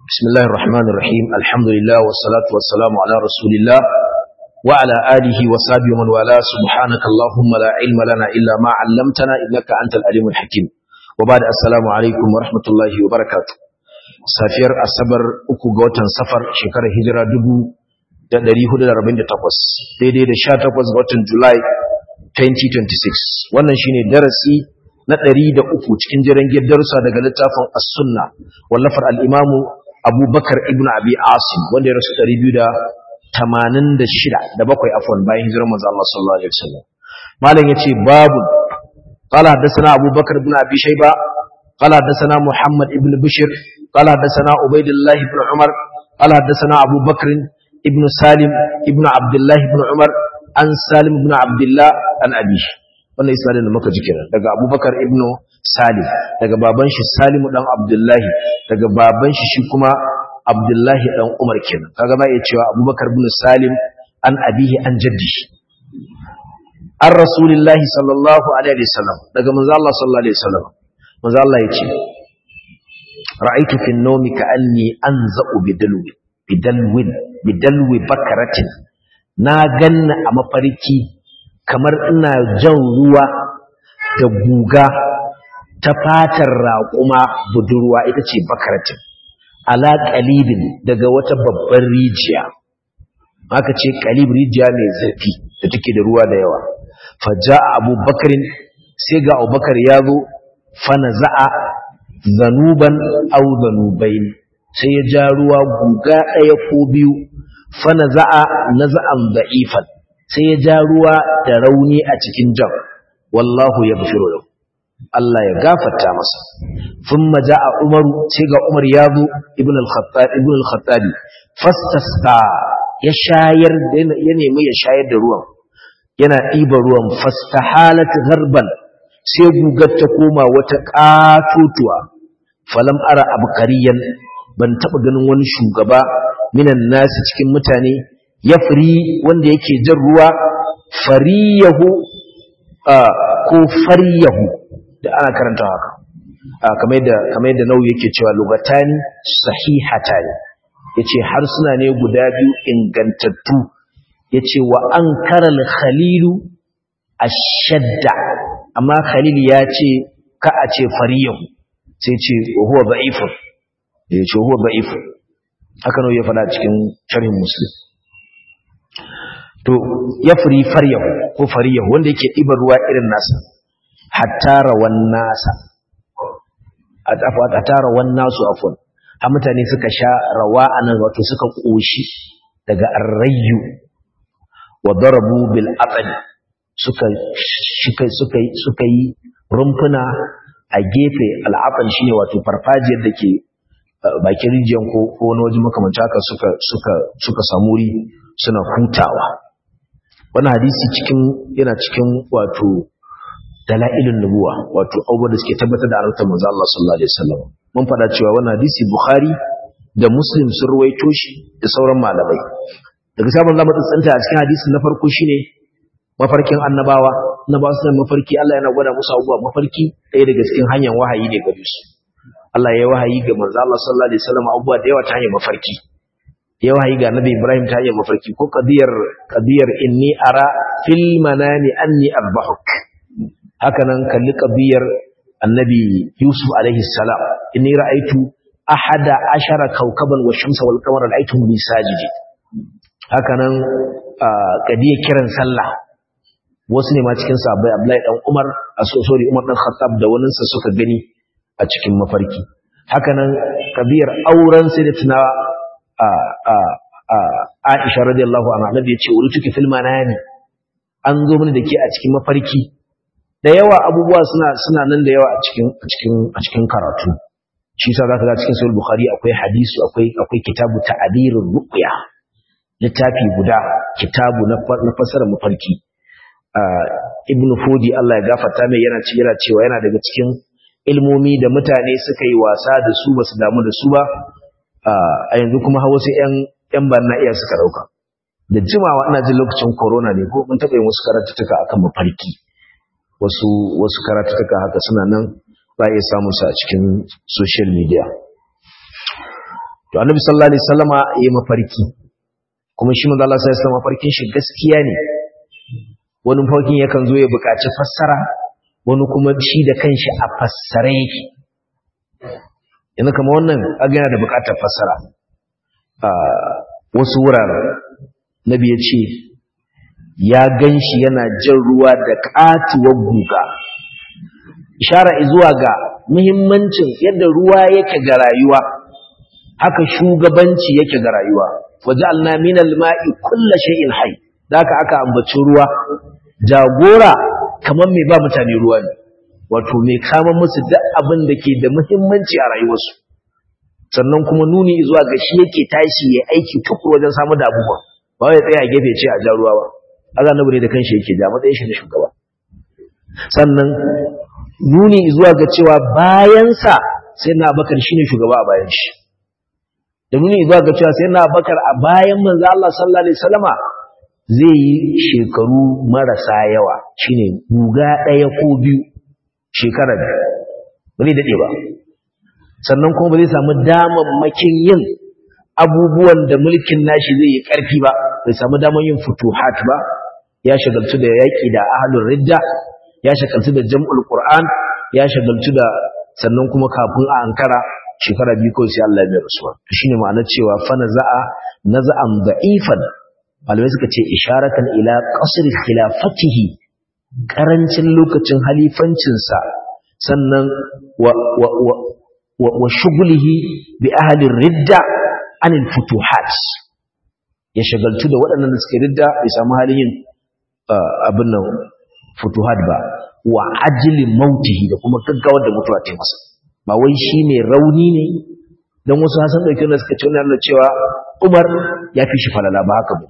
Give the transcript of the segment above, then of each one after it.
بسم الله الرحمن الرحيم الحمد لله والصلاة والسلام على رسول الله وعلى آله وصحبه ومن والاه سبحانك اللهم لا علم لنا إلا ما علمتنا إنك أنت العليم الحكيم وبعد السلام عليكم ورحمة الله وبركاته safiyar asabar uku ga watan safar shekarar hijira dubu da ɗari hudu da arba'in da takwas daidai da sha takwas ga watan julai 2026 wannan shine darasi na ɗari da uku cikin jiran darussa daga littafin as-sunna wallafar al-imamu abubakar ibn abi asim wanda ya rasu ɗari biyu da tamanin da shida da bakwai afon bayan hijirar manzo Allah sallallahu alaihi wasallam malam yace babu قال حدثنا أبو بكر بن أبي شيبة قال حدثنا محمد بن بشر قال حدثنا عبيد الله بن عمر قال حدثنا أبو بكر ابن سالم ابن عبد الله بن عمر عن سالم بن عبد الله عن أبيه wannan isnadin da muka ji kenan daga Abubakar ibn Salim daga baban shi Salim dan Abdullahi daga baban shi shi kuma Abdullahi dan Umar kenan kaga ba iya cewa Abubakar ibn Salim an abihi an jaddi an Rasulullahi sallallahu alaihi wasallam daga manzo Allah sallallahu alaihi wasallam manzo Allah yace ra'aytu fi an-nawmi ka'anni anza'u bidalwi bidalwin bidalwi bakaratin na ganna a mafarki kamar ina jan ruwa da guga ta fatar raƙuma budurwa ita ce bakaratin ala qalibin daga wata babbar rijiya aka ce qalib rijiya mai zurfi da take da ruwa da yawa faja abubakarin sai ga abubakar ya zo fana za'a zanuban au zanubain sai ya ja ruwa guga ɗaya ko biyu fana za'a na za'an da'ifan sai ya ja ruwa da rauni a cikin jan wallahu ya bishiro yau Allah ya gafarta masa sun maja a umaru sai ga umar ya zo ibn al-khattabi fastasta ya shayar ya nemi ya shayar da ruwan yana ɗiba ruwan fastahalat garban sai gugar ta koma wata ƙatotuwa falam ara abkariyan ban taɓa ganin wani shugaba minan nasi cikin mutane ya firi wanda yake jan ruwa fariyahu ko fariyahu da ana karanta haka kamar yadda kamar yadda nau'i yake cewa lugatani sahihatani yace harsuna ne guda biyu ingantattu yace wa ankaral khalilu ashadda amma khalil ya ce ka a ce fariyahu sai ce huwa da'ifun ya ce huwa da'ifun haka nau'i ya faɗa cikin sharhin muslim to ya fari faryahu ko fariyahu wanda yake ɗiban ruwa irin nasa hatta rawan nasa a tara wan nasu afwan har mutane suka sha rawa anan wato suka koshi daga arrayu wa darabu bil aqli suka suka suka suka yi rumfuna a gefe al'aqal shine wato farfajiyar da ke bakin rijiyar ko ko wani waje makamancin haka suka suka suka samu wuri suna hutawa wannan hadisi cikin yana cikin wato dalailun nubuwa wato abubuwan da suke tabbatar da annabta manzo Allah sallallahu alaihi wasallam mun faɗa cewa wannan hadisi Bukhari da Muslim sun ruwaito shi da sauran malamai daga sabon zamu tsantsanta a cikin hadisi na farko shine mafarkin annabawa annabawa suna mafarki Allah yana gwada musu abubuwa mafarki ɗaya daga cikin hanyar wahayi ne gare su Allah ya wahayi ga manzo Allah sallallahu alaihi wasallam abubuwa da yawa ta hanyar mafarki ya wahayi ga Nabi Ibrahim ta hanyar mafarki ko qadiyar qadiyar inni ara fil manami anni arbahuk haka nan kalli ƙabiyar annabi yusuf alaihi salam inni ra'aitu ahada ashara kaukaban wa shamsa wal qamara ra'aytuhum bi sajidi haka nan kadiyar kiran sallah wasu ne ma cikin sahabbai abdullahi dan umar a sorry umar dan khattab da wani sa suka gani a cikin mafarki haka nan kabiyar auren sayyidatina a a a Aisha radiyallahu anha annabi ya ce urituki fil manami an zo mini da ke a cikin mafarki da yawa abubuwa suna suna nan da yawa a cikin a cikin a cikin karatu shi yasa zaka ga cikin sahih bukhari akwai hadisi akwai akwai kitabu ta'birur ruqya littafi guda kitabu na na fasara mafarki ibnu fudi Allah ya gafarta mai yana ci yana cewa yana daga cikin ilmomi da mutane suka yi wasa da su basu damu da su ba a yanzu kuma hawa sai yan yan barna iya suka dauka da jimawa ina jin lokacin corona ne ko mun taɓa yin wasu karatuttuka akan mafarki wasu wasu karatuka haka suna nan za a iya samun su a cikin social media to annabi sallallahu alaihi wasallama ya yi mafarki kuma shi manzo Allah sallallahu alaihi wasallam mafarkin shi gaskiya ne wani mafarkin yakan zo ya buƙaci fassara wani kuma shi da kanshi a fassare yake yanzu kamar wannan aga yana da buƙatar fassara a wasu wuraren nabi ya ce ya gan shi yana jan ruwa da ƙatuwar guga ishara zuwa ga muhimmancin yadda ruwa yake ga rayuwa haka shugabanci yake ga rayuwa waja'alna minal ma'i kulli shay'in hayy haka aka ambaci ruwa jagora kamar mai ba mutane ruwa ne wato mai kama musu duk abin da ke da muhimmanci a rayuwarsu sannan kuma nuni zuwa ga shi yake tashi ya aiki tukuru wajen samu da abubuwa ba wai tsaya a gefe ce a ja ruwa ba Allah na da kanshi yake ja matsayin shi na shugaba sannan nuni zuwa ga cewa bayansa sai na bakar shine shugaba a bayan shi da nuni zuwa ga cewa sai na bakar a bayan manzo Allah sallallahu alaihi wasallama zai yi shekaru marasa yawa shine guga ɗaya ko biyu shekara biyu ba zai daɗe ba sannan kuma ba zai samu damammakin yin abubuwan da mulkin nashi zai yi ƙarfi ba bai samu damar yin futuhat ba ya shagaltu da yaƙi da ahlul ridda ya shagaltu da jam'ul qur'an ya shagaltu da sannan kuma kafin a ankara shekara biyu kawai sai Allah ya mai rasuwa to shine ma'anar cewa fa naza'a naza'an da'ifan malamai suka ce isharatan ila qasr khilafatihi karancin lokacin halifancinsa sannan wa wa wa wa shughlihi bi ahli ridda anil futuhat ya shagaltu da waɗannan da suke ridda bai samu halin yin abin nan futuhat ba wa ajli mautihi da kuma gaggawar da mutuwa ta masa ba wai shine rauni ne dan wasu hasan dauke da suka ce wannan cewa Umar ya fi shi falala ba haka ba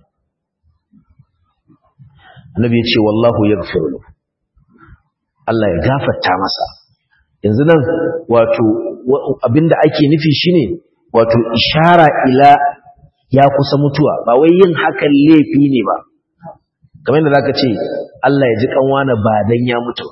annabi ya ce wallahu yaghfiru lahu Allah ya gafarta masa yanzu nan wato abinda ake nufi shine wato ishara ila ya kusa mutuwa ba wai yin hakan laifi ne ba kamar yadda zaka ce Allah ya ji kanwana ba dan ya mutu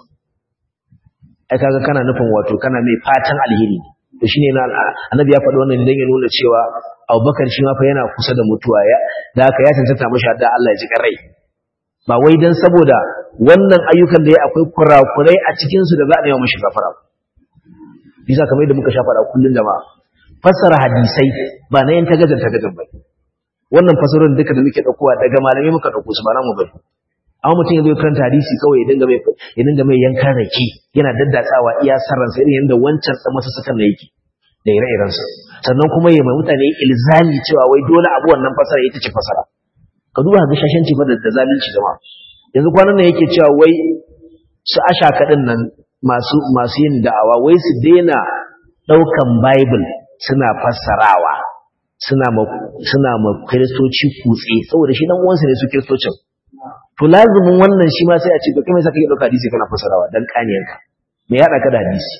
ai kaga kana nufin wato kana mai fatan alheri to shine na annabi ya faɗi wannan dan ya nuna cewa Abubakar shi ma fa yana kusa da mutuwa ya da haka ya tantata mashi da Allah ya ji rai ba wai dan saboda wannan ayyukan da ya akwai kurakurai a cikin su da za a nema mashi gafara bisa kamar yadda muka sha faɗa kullun jama'a fassara hadisai ba na yin tagajar tagajar ba wannan fasarorin duka da muke daukowa daga malamai muka dauko su ba na mu bane amma mutum ya zo karanta hadisi kawai ya dinga mai ya dinga mai yankan rake yana daddatsawa iya sarran sai yanda wancan dan masa sakan da yake da ire-iren sa sannan kuma ya mai mutane ilzami cewa wai dole abu wannan fasara ita ce fasara ka duba ga shashanci fa da zalunci jama'a yanzu kwanan nan yake cewa wai su asha kadin nan masu masu yin da'awa wai su daina daukan bible suna fassarawa suna ma suna ma kristoci kutse saboda shi dan uwansa ne su kristocin to lazumin wannan shi ma sai a ce to kai me saka yi dauka hadisi kana fassarawa dan kaniyanka me ya hada ka da hadisi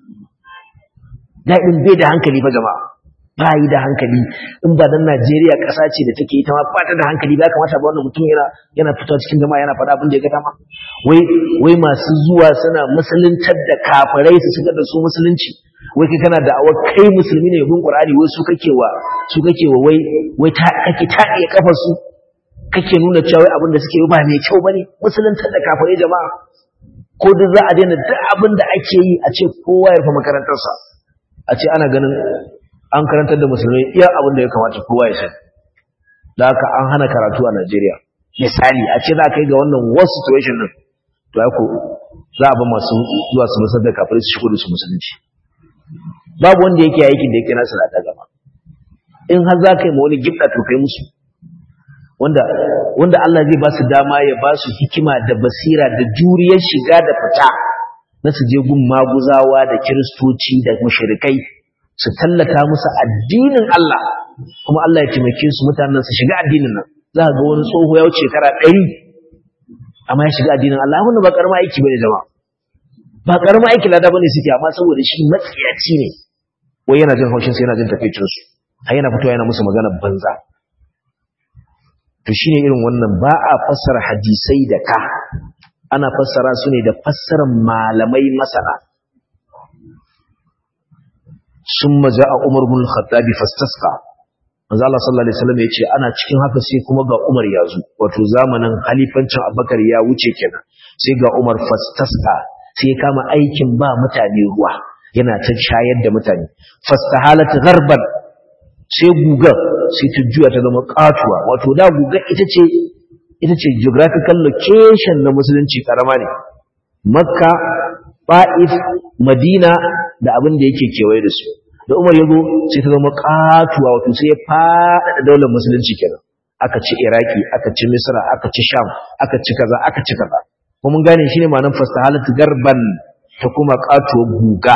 daɗin bai da hankali fa jama'a ba yi da hankali in ba dan Najeriya ƙasa ce da take ita ma ba ta da hankali ba kamata ba wannan mutum yana yana fitowa cikin jama'a yana faɗa abin da ya ga dama wai wai masu zuwa suna musuluntar da kafirai su shigar da su musulunci wai kai kana da awar kai musulmi ne bin Qur'ani wai su kake wa su kake wa wai wai ta kake taɗiye kafar su kake nuna cewa wai abin da suke yi ba mai kyau bane musuluntar da kafirai jama'a ko duk za a daina duk abin da ake yi a ce kowa ya rufe makarantarsa a ce ana ganin an karantar da musulmai iya abin da ya kamata kowa ya sani da haka an hana karatu a Najeriya misali a ce za ka yi ga wannan worst situation din to ya ko za a ba masu zuwa su musar da kafirai su shigo da su musulunci babu wanda yake aikin da yake nasu da gaba in har za ka yi ma wani gibda to kai musu wanda wanda Allah zai ba su dama ya ba su hikima da basira da juriyar shiga da fita na su je gun maguzawa da kiristoci da mushrikai su tallata musu addinin Allah kuma Allah ya taimake su mutanen su shiga addinin nan za ga wani tsoho ya wuce shekara ɗari amma ya shiga addinin Allah wannan ba karama aiki bane jama'a ba karama aiki lada bane suke amma saboda shi matsiyaci ne wai yana jin haushin sai yana jin takeicin su har yana fitowa yana musu magana banza to shine irin wannan ba a fassara hadisai da ka ana fassara su ne da fassarar malamai masana summa ja'a umar ibn al-khattab fastasqa manzo Allah sallallahu alaihi wasallam yace ana cikin haka sai kuma ga umar ya zo wato zamanin halifancin abubakar ya wuce kenan sai ga umar fastasqa sai ya kama aikin ba mutane ruwa yana ta shayar da mutane fastahalat gharban sai gugar sai ta juya ta zama katuwa wato da gugar ita ce ita ce geographical location na musulunci karama ne makka ba'if madina da abin da yake kewaye da su da umar ya zo sai ta zama katuwa wato sai ya faɗaɗa daular musulunci kenan aka ci iraki aka ci misra aka ci sham aka ci kaza aka ci kaza kuma mun gane shine ma'anar fastahalat garban ta kuma katuwa guga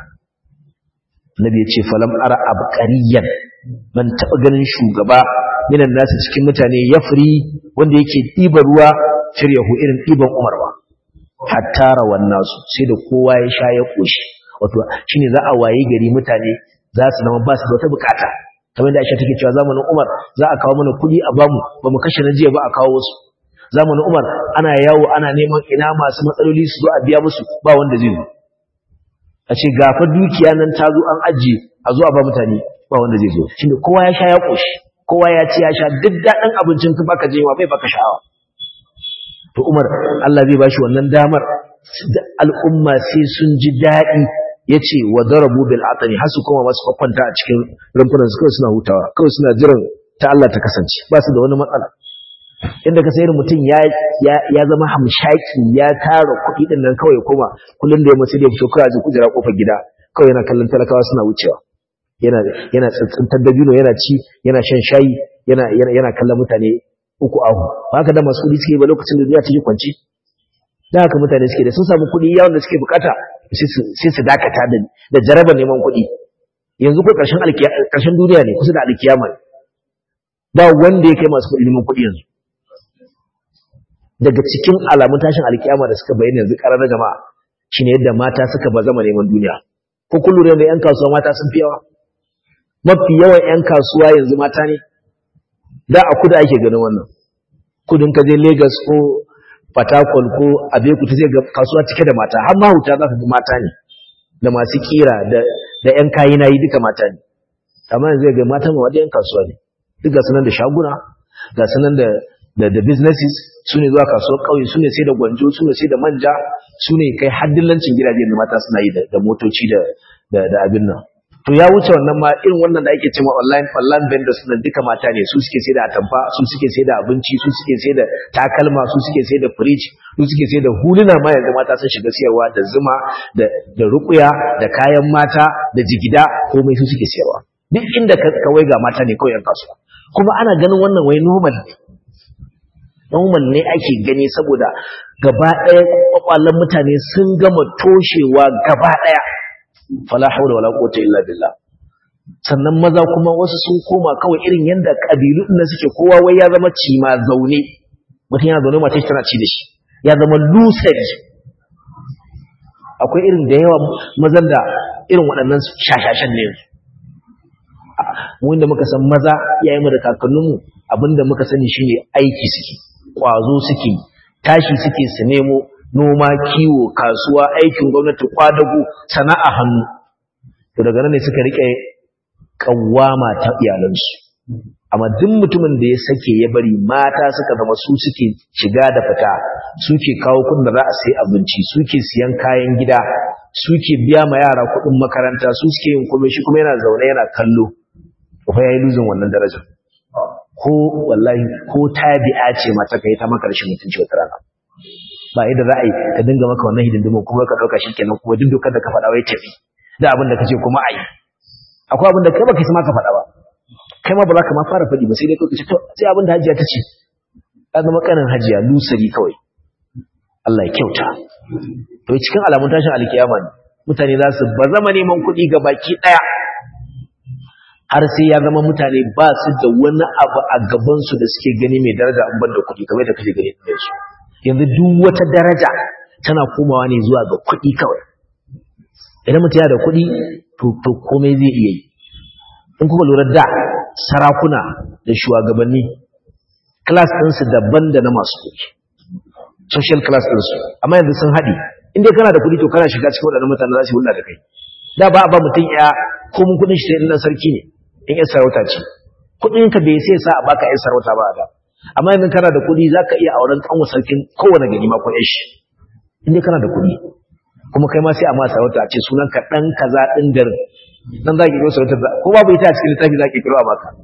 Nabi ya ce falam ara abqariyan ban taba ganin shugaba minan nasu cikin mutane yafri wanda yake ɗiba ruwa firyahu irin ɗiban Umar ba hatta rawan nasu sai da kowa ya sha ya koshi wato shine za a waye gari mutane za su zama ba su da wata bukata kamar da Aisha take cewa zamanin Umar za a kawo mana kuɗi a bamu ba mu kashe na jiya ba a kawo wasu zamanin Umar ana yawo ana neman ina masu matsaloli su zo a biya musu ba wanda zai zo a ce gafa dukiya nan ta zo an ajiye a zo a ba mutane ba wanda zai zo shine kowa ya sha ya koshi kowa ya ci ya sha duk daɗin abincin ka baka jewa bai baka sha'awa to Umar Allah zai bashi wannan damar al'umma sai sun ji daɗi yace wa darabu bil atani hasu kuma masu kwakwanta a cikin rumfunan su kawai suna hutawa kawai suna jiran ta Allah ta kasance ba su da wani matsala inda ka sayar mutum ya ya zama hamshaki ya tara kuɗi din nan kawai kuma kullun da ya mace da fito kawai a kujera kofar gida kawai yana kallon talakawa suna wucewa yana yana tsantsantar dabino yana ci yana shan shayi yana yana kallon mutane uku ahu haka da masu kuɗi suke ba lokacin da duniya take kwanci da haka mutane suke da sun samu kuɗi yawon da suke bukata sai su dakata da da jarabar neman kuɗi yanzu ko ƙarshen ƙarshen duniya ne kusa da alkiyama ne ba wanda ya kai masu kuɗi neman kuɗi yanzu daga cikin alamun tashin alkiyama da suka bayyana yanzu ƙarar jama'a shine yadda mata suka bazama neman duniya ko kun lura da 'yan kasuwa mata sun fi yawa mafi yawan 'yan kasuwa yanzu mata ne da a kuda ake ganin wannan kudin ka je Lagos ko Fatakwal ko Abeokuta zai ga kasuwa cike da mata har mahuta za ka ga mata ne da masu kira da da 'yan kayi nayi duka mata ne amma yanzu ga mata ma wadda 'yan kasuwa ne duk ga sunan da shaguna ga sunan da da da businesses su ne zuwa kasuwar ƙauye su ne sai da gwanjo su ne sai da manja su ne kai haddillancin gidaje da mata suna yi da motoci da da abin nan to ya wuce wannan ma irin wannan da ake cewa online online vendors nan duka mata ne su suke sai da atamfa su suke sai da abinci su suke sai da takalma su suke sai da fridge su suke sai da huluna ma yanzu mata sun shiga siyarwa da zuma da da rukuya da kayan mata da jigida komai su suke siyarwa duk inda ka wai ga mata ne kawai yan kasuwa kuma ana ganin wannan wai normal ne normal ne ake gani saboda gaba ɗaya kwakwalen mutane sun gama toshewa gaba ɗaya fala haula wala quwwata illa billah sannan maza kuma wasu sun koma kawai irin yanda kabilu din suke kowa wai ya zama cima zaune mutum yana zaune mace tana ci da shi ya zama lucid akwai irin da yawa mazan da irin waɗannan shashashan ne mu inda muka san maza iyayenmu da kakanninmu abinda muka sani shine aiki suke kwazo suke tashi suke su nemo noma kiwo kasuwa aikin gwamnati kwadago sana'a hannu to daga nan ne suka rike kawama ta iyalansu amma duk mutumin da ya sake ya bari mata suka zama su suke shiga da fita suke kawo kudin da za a sai abinci suke siyan kayan gida suke biya ma yara kudin makaranta su suke yin komai shi kuma yana zaune yana kallo ko yayi luzin wannan darajar ko wallahi ko tabi'a ce mata kai ta maka rashin mutunci wata rana ba yadda za a yi ka dinga maka wannan hidindimin kuma ka ɗauka shi kenan kuma duk dokar da ka faɗa wai tafi da abin da ka ce kuma a yi akwai abin da kai ba ka sama ka faɗa ba kai ma ba za ka ma fara faɗi ba sai dai kawai ce to sai abin da hajiya ta ce ya zama kanin hajiya lusari kawai Allah ya kyauta to cikin alamun tashin alkiyama ne mutane za su ba zama neman kuɗi ga baki ɗaya har sai ya zama mutane ba su da wani abu a gabansu da suke gani mai daraja an banda kuɗi kamar da kake gani da su yanzu duk wata daraja tana komawa ne zuwa ga kuɗi kawai idan mutum yana da kuɗi to komai zai iya yi in kuka lura da sarakuna da shugabanni class ɗinsu daban da na masu kuɗi social class ɗinsu amma yanzu sun haɗe inda kana da kuɗi to kana shiga cikin waɗannan mutane za su hulɗa da kai da ba a ba mutum ya ko mun kudin shi sai dan sarki ne in ya sarauta ce kudin ka bai sai sa a baka ya sarauta ba da amma idan kana da kudi zaka iya auren kanwa sarkin kowane gari ma ko yashi inda kana da kudi kuma kai ma sai a ma sarauta a ce sunan ka dan kaza din garin dan zaki kiro sarauta ko babu ita a cikin littafi zaki kiro a baka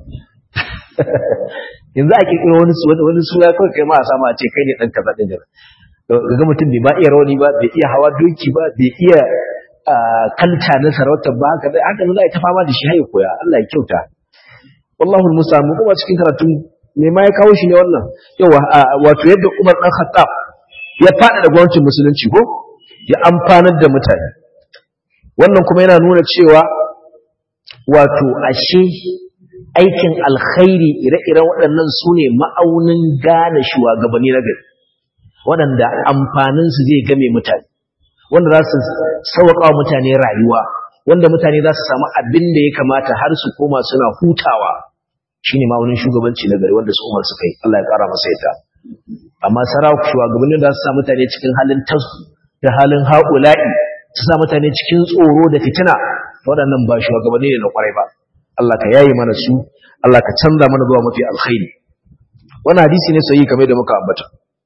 yanzu a kiro wani wani suna kawai kai ma a sama a ce kai ne dan kaza din garin ga mutum bai ma iya rawani ba bai iya hawa doki ba bai iya kanta na sarautar ba haka dai haka za a ta fama da shi haye koya Allah ya kyauta wallahu musamu kuma cikin karatu me ma ya kawo shi ne wannan yawa wato yadda Umar dan Khattab ya fada da gwamnatin musulunci ko ya amfanar da mutane wannan kuma yana nuna cewa wato ashe aikin alkhairi ire-iren waɗannan su ne ma'aunin gane shugabanni na gari waɗanda amfaninsu zai game mutane wanda za su sauƙa wa mutane rayuwa wanda mutane za su samu abin da ya kamata har su koma suna hutawa shine ma'aunin shugabanci na gari wanda su umar suka yi Allah ya ƙara masa yadda amma sarawa shugabannin da su sa mutane cikin halin tasu da halin haƙula'i su sa mutane cikin tsoro da fitina waɗannan ba shugabanni ne na ƙwarai ba Allah ka yayi mana su Allah ka canza mana zuwa mafi alkhairi wannan hadisi ne sahihi kamar da muka ambata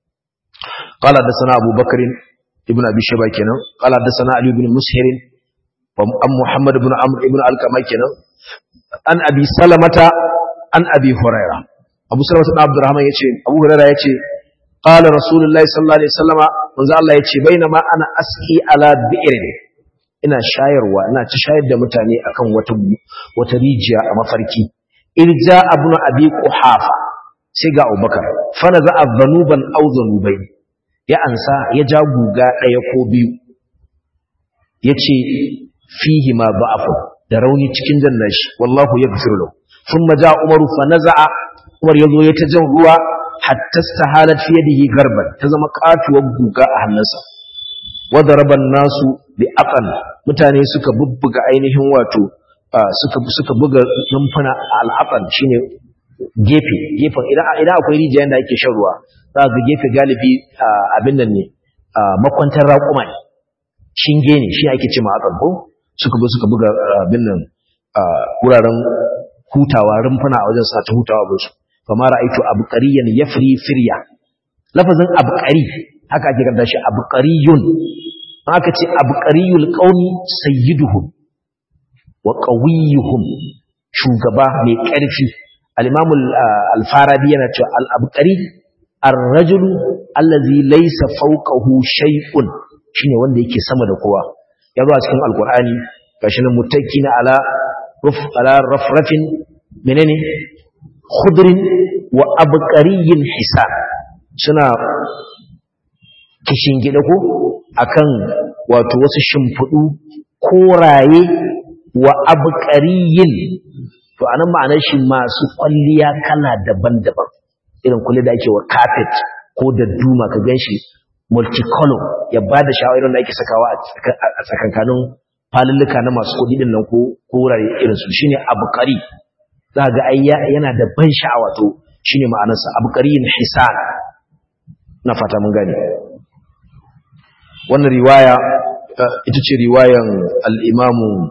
قال حدثنا أبو بكر ابن أبي شيبة كنا قال حدثنا علي بن مسهر وأم محمد بن عمرو بن القمة كنا عن أبي سلمة عن أبي هريرة أبو سلمة بن عبد الرحمن يتي أبو هريرة يتي قال رسول الله صلى الله عليه وسلم من الله يتي بينما أنا أسقي على بئر ina shayarwa ina ta shayar da mutane akan wata wata rijiya a mafarki irja abnu abi quhafa sai ga abubakar fa naza adhanuban aw dhanubayn ya ansa ya ja guga ɗaya ko biyu ya ce fihi ma ba'afu da rauni cikin jannan shi wallahu ya gafiru lau sun maja umaru fa naza'a umar ya zo ya ta jan ruwa hatta stahalat fi yadihi garban ta zama katuwar guga a hannunsa wadda raban nasu bi aqal mutane suka bubbuga ainihin wato suka suka buga numfuna al-aqal shine gefe gefen idan idan akwai rijiya da ake shan ruwa za ga gefe galibi abin nan ne makwantar raƙuma ne shinge ne shi ake ce ma akan ko suka bi suka buga abin nan wuraren hutawa rumfuna a wajen sa ta hutawa ba su kama ra'aitu abqariyan yafri firya lafazin abqari haka ake karanta shi abqariyun aka ce abqariyul qaumi sayyiduhum wa qawiyuhum shugaba mai ƙarfi al-imam al-farabi yana cewa al-abqari ar-rajulu allazi laysa fawqahu shay'un shine wanda yake sama da kowa ya zo a cikin alqur'ani gashi nan muttakkina ala ruf ala rafrafin menene khudrin wa abqariyin hisan suna kishin gida ko akan wato wasu shimfudu koraye wa abqariyin to anan ma'anar shi masu kwalliya kala daban-daban irin kulle da ake wa carpet ko da duma ka ganshi multicolor ya bada sha'awar da ake sakawa a tsakankanin falulluka na masu kudi din nan ko wurare irin su shine abqari za ga ai yana da ban sha'awa to shine ma'anarsa abqariyin hisan na fata mun gane wannan riwaya ita ce riwayan al-imamu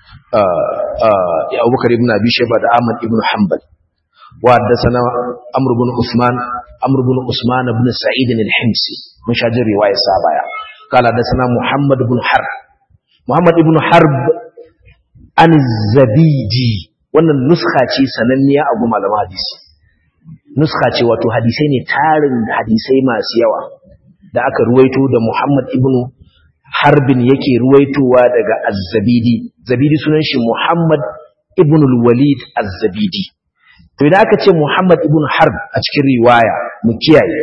Abubakar ibn Abi Shayba da Ahmad ibn Hanbal wa haddathana Amr ibn Uthman Amr ibn Usman ibn Sa'id al-Himsi mun shajin riwaya sa baya kala haddathana Muhammad ibn Harb Muhammad ibn Harb an Zabidi wannan nuskha ce sananniya a goma da hadisi nuskha ce wato hadisai ne tarin hadisai masu yawa da aka ruwaito da Muhammad ibn harbin yake ruwaitowa daga az-zabidi zabidi sunan shi muhammad ibn al-walid az-zabidi to idan aka ce muhammad ibn harb a cikin riwaya mu kiyaye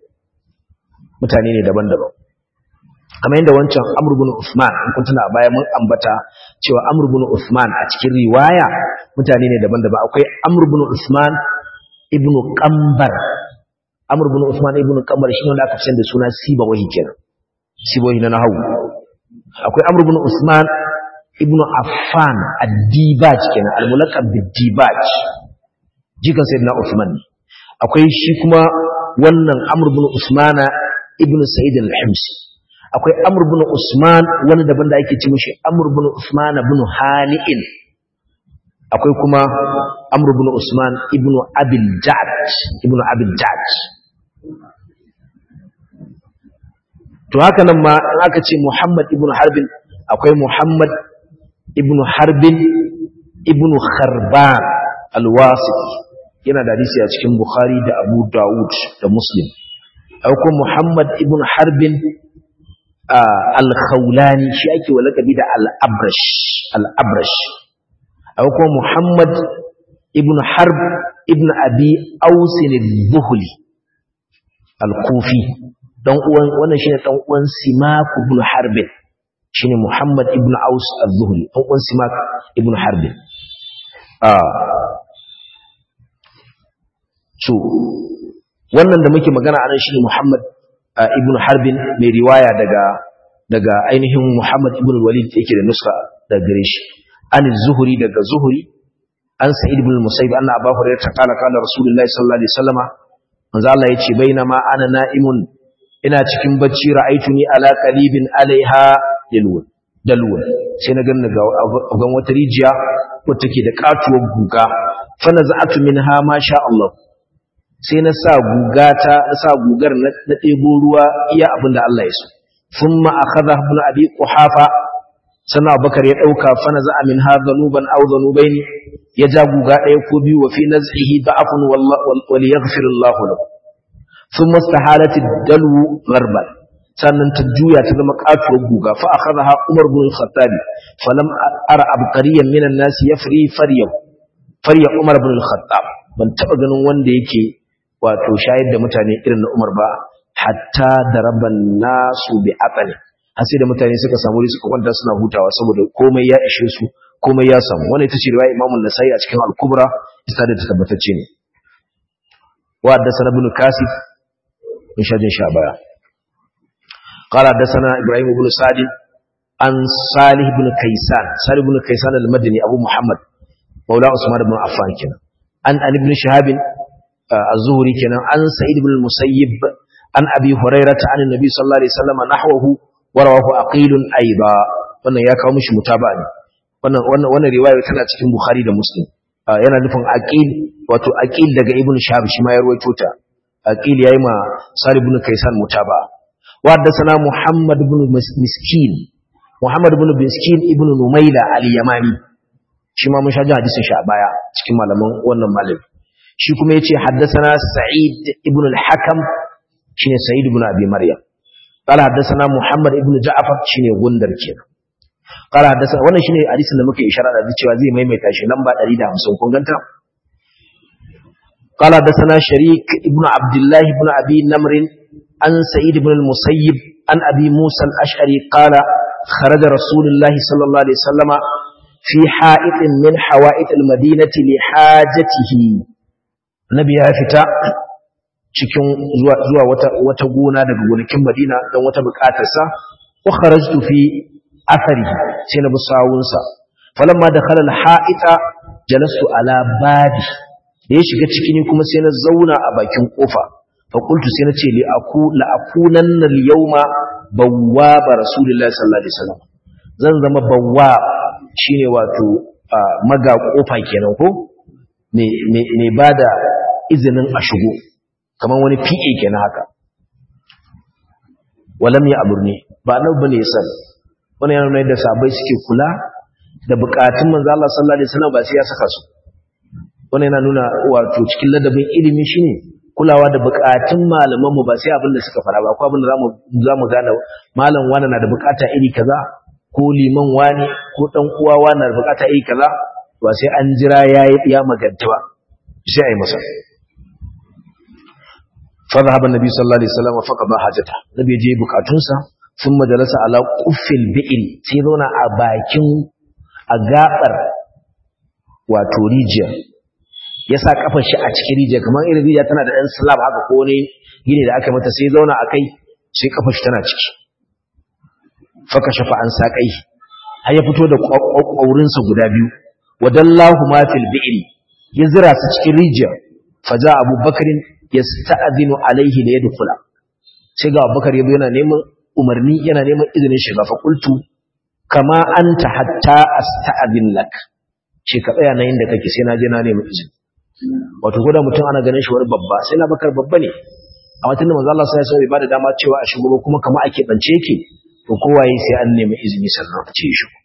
mutane ne daban-daban kamar yadda wancan amr ibn usman in kun tuna a baya mun ambata cewa amr ibn usman a cikin riwaya mutane ne daban-daban akwai amr ibn usman ibn qambar amr ibn usman ibn qambar shi ne wanda aka fi da suna sibawahi kenan sibohi na nahawu akwai amr ibn usman ibn affan ad-dibaj kenan al-mulaqab bid-dibaj jikan sayyidina usman akwai shi kuma wannan amr ibn usmana ibn sa'id al-himsi akwai amr ibn usman wani daban da ake ce mishi amr ibn usman ibn hani'in akwai kuma amr ibn usman ibn abil ja'd ibn abil ja'd to haka nan ma in aka ce muhammad ibn harbin akwai muhammad ibn harbin ibn kharban al-wasiti yana da hadisi a cikin bukhari da abu dawud da muslim akwai muhammad ibn harbin al-khawlani shi ake wa lakabi da al-abrash al-abrash akwai muhammad ibn harb ibn abi ausin al-buhli al-kufi dan uwan wannan shine dan uwan simak ibn harbin shine muhammad ibn aus al-zuhli dan uwan simak ibn harbin ah so wannan da muke magana anan shine muhammad ibn harbin mai riwaya daga daga ainihin muhammad ibn walid yake da nuska daga gare shi an zuhuri daga zuhuri an sa'id ibn musayyib anna abu hurairah ta kala kala rasulullahi sallallahu alaihi wasallama manzo Allah yace bainama ana na'imun ina cikin bacci ra'aituni ala qalibin alaiha dalwun dalwun sai na ganna ga gan wata rijiya wacce take da katuwar guga fa naza'atu minha ma sha Allah sai na sa gugata na sa gugar na ɗebo ruwa iya abin da Allah ya so thumma akhadha ibn abi quhafa sana bakar ya dauka fa naza min hadha nuban aw dhanubaini ya ja guga ɗaya ko biyu wa fi naz'ihi da'afun wal yaghfir Allah lahu thumma istahalat ad-dalwu gharban sannan ta juya ta zama katuwar guga fa akhadha Umar ibn al-Khattab falam ara abqariyan minan nas yafri faryahu farya Umar ibn al-Khattab ban taba ganin wanda yake wato shayar da mutane irin na Umar ba hatta daraban nasu bi aqali har sai da mutane suka samu ri suka kwanta suna hutawa saboda komai ya ishe su komai ya samu wannan ita ce riwaya Imam an-Nasai a cikin al-Kubra isa da tabbatacce ne wa haddathana ibn Kasif in shajin sha baya قال حدثنا ابراهيم بن سعد عن صالح بن كيسان صالح بن كيسان المدني ابو محمد مولى عثمان بن عفان كنا عن عن ابن شهاب الزهري كنا عن سعيد بن المسيب عن ابي هريره عن النبي صلى الله عليه وسلم نحوه ورواه عقيل ايضا wannan ya kawo mishi mutaba ne wannan wannan wannan riwaya tana cikin bukhari da muslim yana nufin aqil wato aqil daga ibn shahab shi ma ya rawaito ta aqil yayi ma salih ibn kaisan mutaba wa haddathana muhammad ibn miskin muhammad ibn miskin ibn numaila al-yamani shi ma mun sha jin hadisin shi a baya cikin malaman wannan malami shi kuma yace haddathana sa'id ibn al-hakam shine sa'id ibn abi maryam قال حدثنا محمد ابن جعفر shine gundar kenan قال حدثنا wannan shine hadisin da muke isharar da cewa zai maimaita shi lamba 150 kun ganta قال حدثنا شريك ابن عبد الله ابن ابي نمر عن سعيد بن المسيب عن ابي موسى الاشعري قال خرج رسول الله صلى الله عليه وسلم في حائط من حوائط المدينة لحاجته النبي ya fita cikin zuwa zuwa wata wata gona daga gonakin Madina don wata bukatarsa wa kharajtu fi athari sai na busawunsa falamma dakhala al-ha'ita jalastu ala babi da ya shiga ciki ne kuma sai na zauna a bakin kofa fa qultu sai na ce li aku la akunanna al-yawma bawwaba rasulullahi sallallahu alaihi wasallam zan zama bawwa shine wato maga kofa kenan ko me me me bada izinin a shigo kamar wani PA kenan haka walam ya aburni ba nan bane ya sani wani yana nuna yadda sabai suke kula da bukatun manzo Allah sallallahu alaihi wasallam ba sai ya saka su wani yana nuna wato cikin ladabin ilimi shine kulawa da bukatun malaman mu ba sai abin da suka fara ba ko abin da zamu zamu gane malam wani na da bukata iri kaza ko liman wani ko dan uwa wani na da bukata iri kaza ba sai an jira ya ya maganta ba sai ai masa fa zahaba annabi sallallahu alaihi wasallam fa qada hajata nabi je bukatunsa ثم جلس على قف البئل sai zauna a bakin a gabar wato rijiya ya sa kafar shi a cikin rijiya kamar irin rijiya tana da ɗan slab haka ko ne gini da aka mata sai zauna a kai sai kafar shi tana ciki faka shafa an sa kai har ya fito da ƙwaurinsa guda biyu wadallahu ma fil bi'ri ya zira su cikin rijiya faja abubakarin yasta'dinu alaihi da yadkhula sai ga abubakar yazo yana neman umarni yana neman izinin shiga fa qultu kama anta hatta asta'din lak ce ka tsaya nan inda kake sai na je na nemi izini wato goda mutum ana ganin shi wani babba sai na bakar babba ne a watan da manzo Allah sai ya bada dama cewa a shigo kuma kama ake bance yake to kowaye sai an nemi izini sannan a ce shi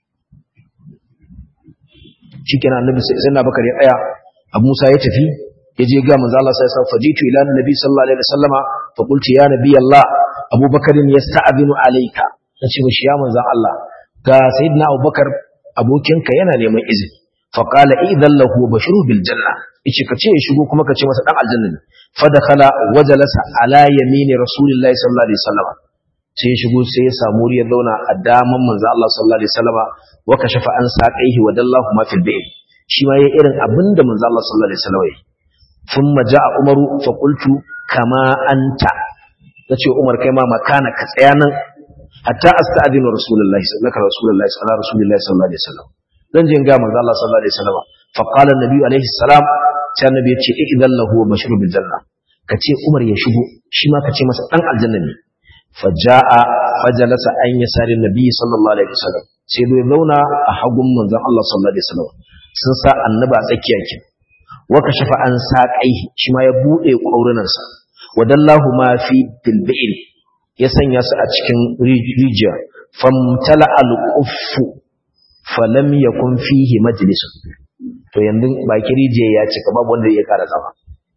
shikenan annabi sai na bakar ya tsaya abu musa ya tafi ya je ga manzo Allah sai ya fajitu ila annabi sallallahu alaihi wasallama fa qultu ya nabi Allah abubakar yasta'dinu alayka nace mishi ya manzo Allah ga sayyidina abubakar abokinka yana neman izini fa qala idan lahu bashiru bil janna yace kace ya shigo kuma kace masa dan aljanna ne fa dakhala wa jalasa ala yamini rasulillahi sallallahu alaihi wasallama sai ya shigo sai ya samu ya zauna a daman manzo Allah sallallahu alaihi wasallama wa kashafa an saqaihi wa dallahu ma fil bayt shi ma yayin irin abinda manzo Allah sallallahu alaihi wasallama yayi thumma jaa umaru fa qultu kama anta nace umar kai ma makana ka tsaya nan hatta asta'dinu rasulullahi sallallahu alaihi rasulullahi sallallahu alaihi wasallam dan jin ga manzo Allah sallallahu alaihi wasallam fa qala an-nabi alaihi salam sai annabi ya ce idan lahu wa mashru bil janna kace umar ya shigo shi ma kace masa dan aljanna ne faja'a fajalasa an yasari nabi sallallahu alaihi wasallam sai dai zauna a hagun manzon Allah sallallahu alaihi wasallam sun sa annabi a tsakiya ke wa kashafa an saqaihi shi ma ya bude kaurunansa wadallahu ma fi bilbi'il ya sanya su a cikin rijiya famtala al-quffu falam yakun fihi majlis to yanzu baki rijiya ya cika babu wanda ya kara zama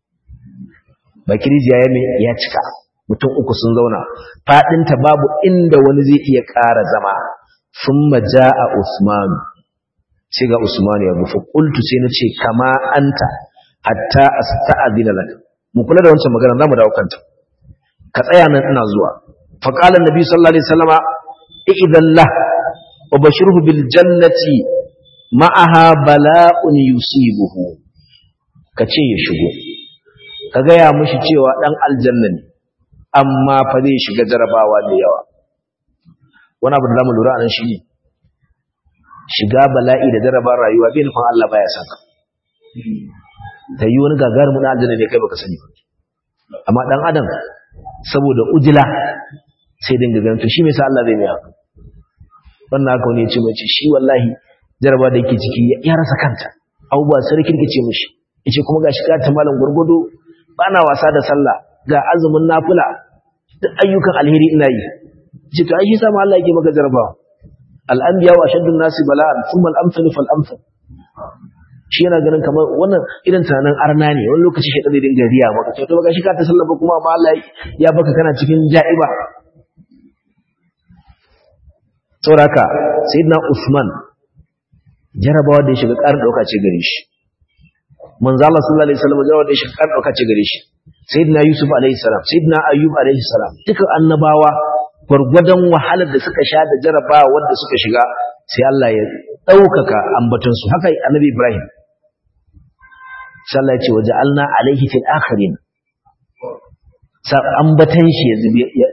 baki rijiya ya ya cika mutum uku sun zauna fadinta babu inda wani zai iya kara zama thumma jaa usman sai ga usman ya rufu qultu sai nace kama anta hatta asta'dina lak mu kula da wancan magana zamu dawo kanta ka tsaya nan ina zuwa fa qala annabi sallallahu alaihi wasallama idan la wa bashirhu bil jannati ma'aha bala'un yusibuhu kace ya shigo ka gaya mishi cewa dan aljanna ne amma fa zai shiga jarabawa da yawa wani abu da zamu lura anan shine shiga bala'i da jarabar rayuwa bai nufin Allah baya saka ta yi wani gagarumin na aljanna ne kai baka sani ba amma dan adam saboda ujila sai dinga ganin to shi me yasa Allah zai mai haka wannan haka wani ya ce mai ce shi wallahi jaraba da yake ciki ya rasa kanta abubuwa sarkin ke ce mishi yace kuma gashi ka ta malam gurgudu bana wasa da sallah ga azumin nafila duk ayyukan alheri ina yi yace to ai shi sama Allah yake maka jarabawa al-anbiya wa shaddun nasi bala'an thumma al-amsalu fal-amsal shi yana ganin kamar wannan irin tunanin arna ne wani lokaci shi ɗan dinga riya maka to to baka shi ka ta sallaba kuma amma Allah ya baka kana cikin ja'iba sauraka sayyidina Usman jarabawa da ya shiga ƙarin ɗauka ce gare shi manzo Allah sallallahu alaihi wasallam jarabawa da ya shiga ƙarin ɗauka ce gare shi sayyidina Yusuf alaihi salam sayyidina Ayyub alaihi salam duka annabawa gwargwadon wahalar da suka sha da jarabawa wanda suka shiga sai Allah ya ɗaukaka ambatonsu haka annabi Ibrahim sallah ce waje alna alaihi fil akhirin sa ambatan shi ya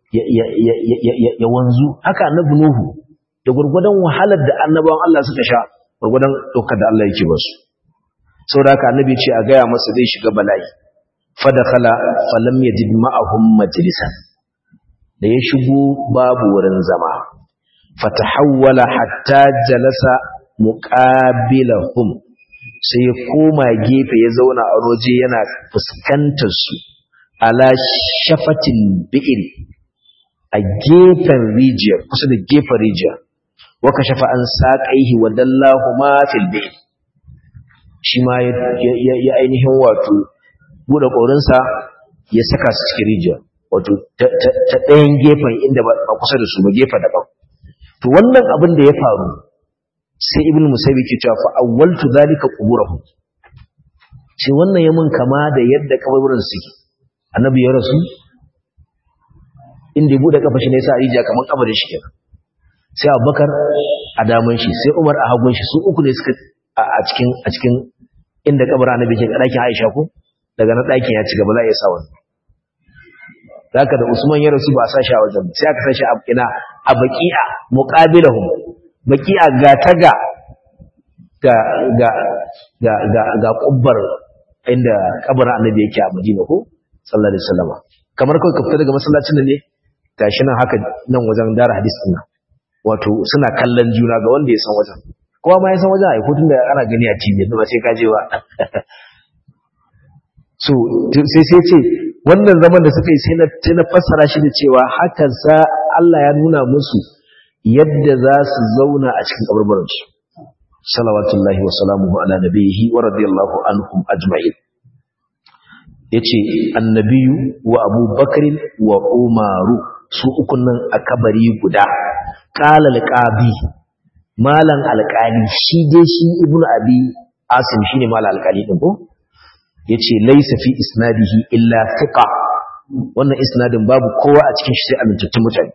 ya wanzu haka annabi Nuhu da gurgudan wahalar da annabawan Allah suka sha gurgudan dokar da Allah yake basu saboda haka annabi ce a gaya masa zai shiga bala'i fadakhala falam yajid ma'ahum majlisan da ya shigo babu wurin zama fatahawwala hatta jalasa muqabilahum sai ya koma gefe ya zauna a roje yana fuskantar su ala shafatin bi'ir a gefen rijiyar kusa da gefen rijiyar waka shafa an saƙaihi wa dallahu ma fil bi'ir shi ma ya ainihin wato buɗe ƙorinsa ya saka su cikin rijiyar wato ta ɗayan gefen inda ba kusa da su ba gefen daban to wannan abin da ya faru sai ibn musaybi ke cewa fa awwaltu zalika quburahum sai wannan ya mun kama da yadda kaburburan suke annabi ya rasu inda ya bude kafa shi ne sa rijiya kaman kabarin shi kenan sai abubakar a daman shi sai umar a hagun shi su uku ne suka a cikin a cikin inda kabarin annabi ke ɗakin aisha ko daga na ɗakin ya ci gaba za a iya sa wani zaka da usman ya rasu ba a sa shi a wajen sai aka sa shi a ina a baqi'a muqabilahum baqi'a ga taga ga ga ga ga ga kubbar inda kabarin annabi yake a Madina ko sallallahu alaihi wasallam kamar kai ka fita daga masallacin da ne gashi nan haka nan wajen dara hadis din nan wato suna kallon juna ga wanda ya san wajen kowa ma ya san wajen ai ko tunda ana gani a TV ba sai ka je ba so sai sai ce wannan zaman da suka yi sai na sai na fassara shi da cewa haka za Allah ya nuna musu yadda za su zauna a cikin kaburburan su salawatullahi wa salamuhu ala nabiyhi wa radiyallahu anhum ajma'in yace annabiyu wa abubakar wa umaru su ukun nan a kabari guda qala alqabi malan alqali shi dai shi ibnu abi asim shine malan alqali din ko yace laysa fi isnadihi illa thiqa wannan isnadin babu kowa a cikin shi sai amintattun mutane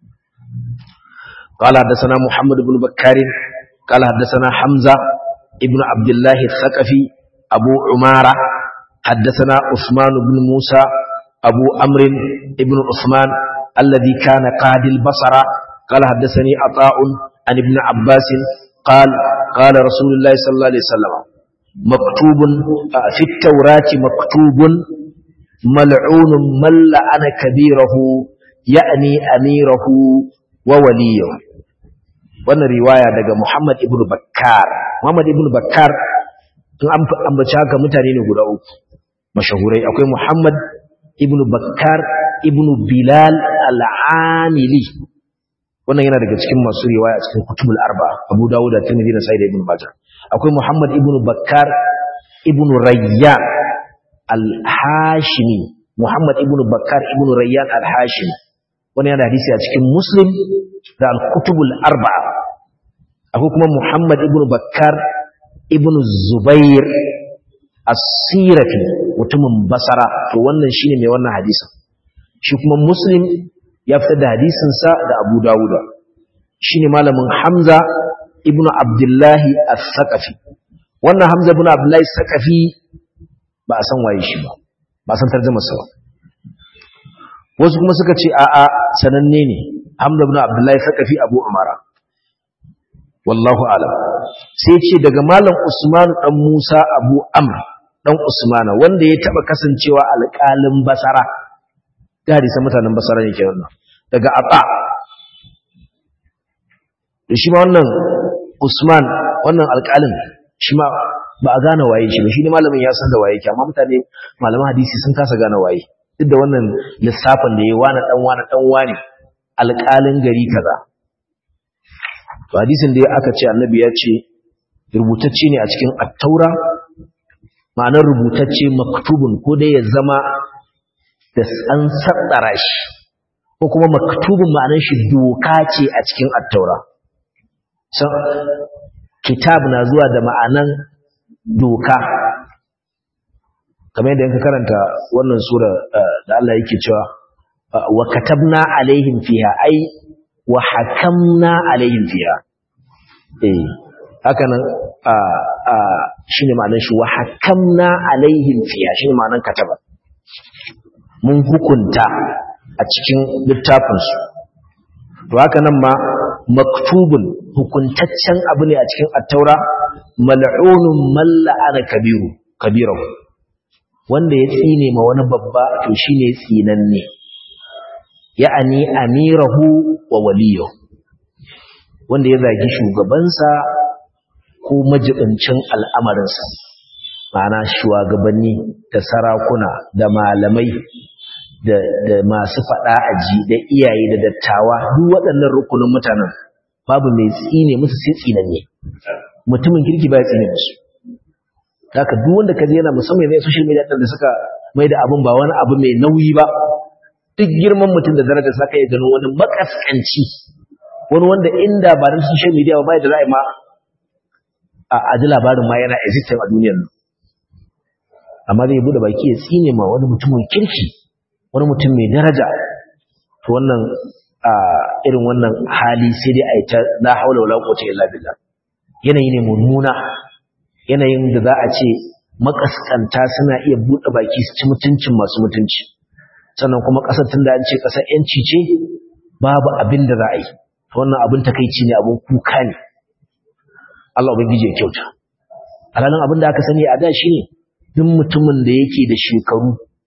قال حدثنا محمد بن بكار قال حدثنا حمزة ابن عبد الله الثقفي أبو عمارة حدثنا عثمان بن موسى أبو أمر ابن عثمان الذي كان قاد البصر قال حدثني عطاء عن ابن عباس قال قال رسول الله صلى الله عليه وسلم مكتوب في التوراة مكتوب ملعون من لعن كبيره يعني أميره ووليه wannan riwaya daga Muhammad ibn Bakkar Muhammad ibn Bakkar in an ambaci haka mutane ne guda uku mashahurai akwai Muhammad ibn Bakkar ibn Bilal al-Amili wannan yana daga cikin masu riwaya cikin kutubul arba Abu Dawud da Tirmidhi da Sa'id ibn Majah akwai Muhammad ibn Bakkar ibn Rayyan al-Hashimi Muhammad ibn Bakkar ibn Rayyan al-Hashimi wannan yana hadisi a cikin Muslim da al-kutubul arba akwai kuma Muhammad ibn Bakkar ibn Zubair as-Sirafi mutumin Basara to wannan shine mai wannan hadisin shi kuma Muslim ya fitar da hadisin sa da Abu Dawud shine malamin Hamza ibn Abdullah as-Saqafi wannan Hamza ibn Abdullah as-Saqafi ba a san waye shi ba ba san tarjumar sa ba wasu kuma suka ce a'a sananne ne Hamza ibn Abdullah as-Saqafi Abu Umara wallahu alam sai ce daga malam Usman dan Musa Abu Amr dan Usmana wanda ya taba kasancewa alƙalin Basara da hadisan mutanen Basara ne kenan daga Ata da shi ma wannan Usman wannan alƙalin shi ma ba a gane waye shi ba shi ne malamin ya san da waye ke amma mutane malaman hadisi sun kasa gane waye duk da wannan lissafin da ya wani dan wani dan wani alƙalin gari kaza to hadisin da aka ce annabi ya ce rubutacce ne a cikin at-taura ma'anar rubutacce maktubun ko dai ya zama da an saddara shi ko kuma maktubun ma'anar shi doka ce a cikin at-taura so kitab na zuwa da ma'anan doka kamar yadda yanka karanta wannan sura da Allah yake cewa wa katabna alaihim fiha ai wa hakamna alaihim fiha eh haka nan a a shine ma'anar shi wa hakamna alaihim fiha shine ma'anar kataba mun hukunta a cikin littafin su to haka nan ma maktubun hukuntaccen abu ne a cikin at-taura mal'unun malla ana kabiru kabirahu wanda ya tsine ma wani babba to shine tsinanne ya'ani amirahu wa waliyahu wanda ya zagi shugabansa ko majibincin al'amarinsa ma'ana shugabanni da sarakuna da malamai da, da masu faɗa aji da iyaye da dattawa duk waɗannan rukunin mutanen babu mai tsine musu sai tsinanne mutumin kirki ba ya tsine musu haka duk wanda kaje yana musamman ne social media da suka mai da abin ba wani abu mai nauyi ba duk girman mutum da darajar saka ya gano wani makaskanci wani wanda inda ba da social media ba bai da ra'ayi ma a ji labarin ma yana existing a duniyar nan amma zai bude baki ya tsine ma wani mutumin kirki wani mutum mai daraja to wannan a irin wannan hali sai dai a yi ta la haula wala quwwata illa billah yanayi ne mummuna yanayin da za a ce makaskanta suna iya buɗe baki su ci mutuncin masu mutunci sannan kuma ƙasar tun da an ce ƙasar ‘yanci ce babu abin da za a yi wannan abin takaici ne abin kuka ne Allah ubangiji ya kyauta alhalin abin da aka sani a da shi ne duk mutumin da yake da shekaru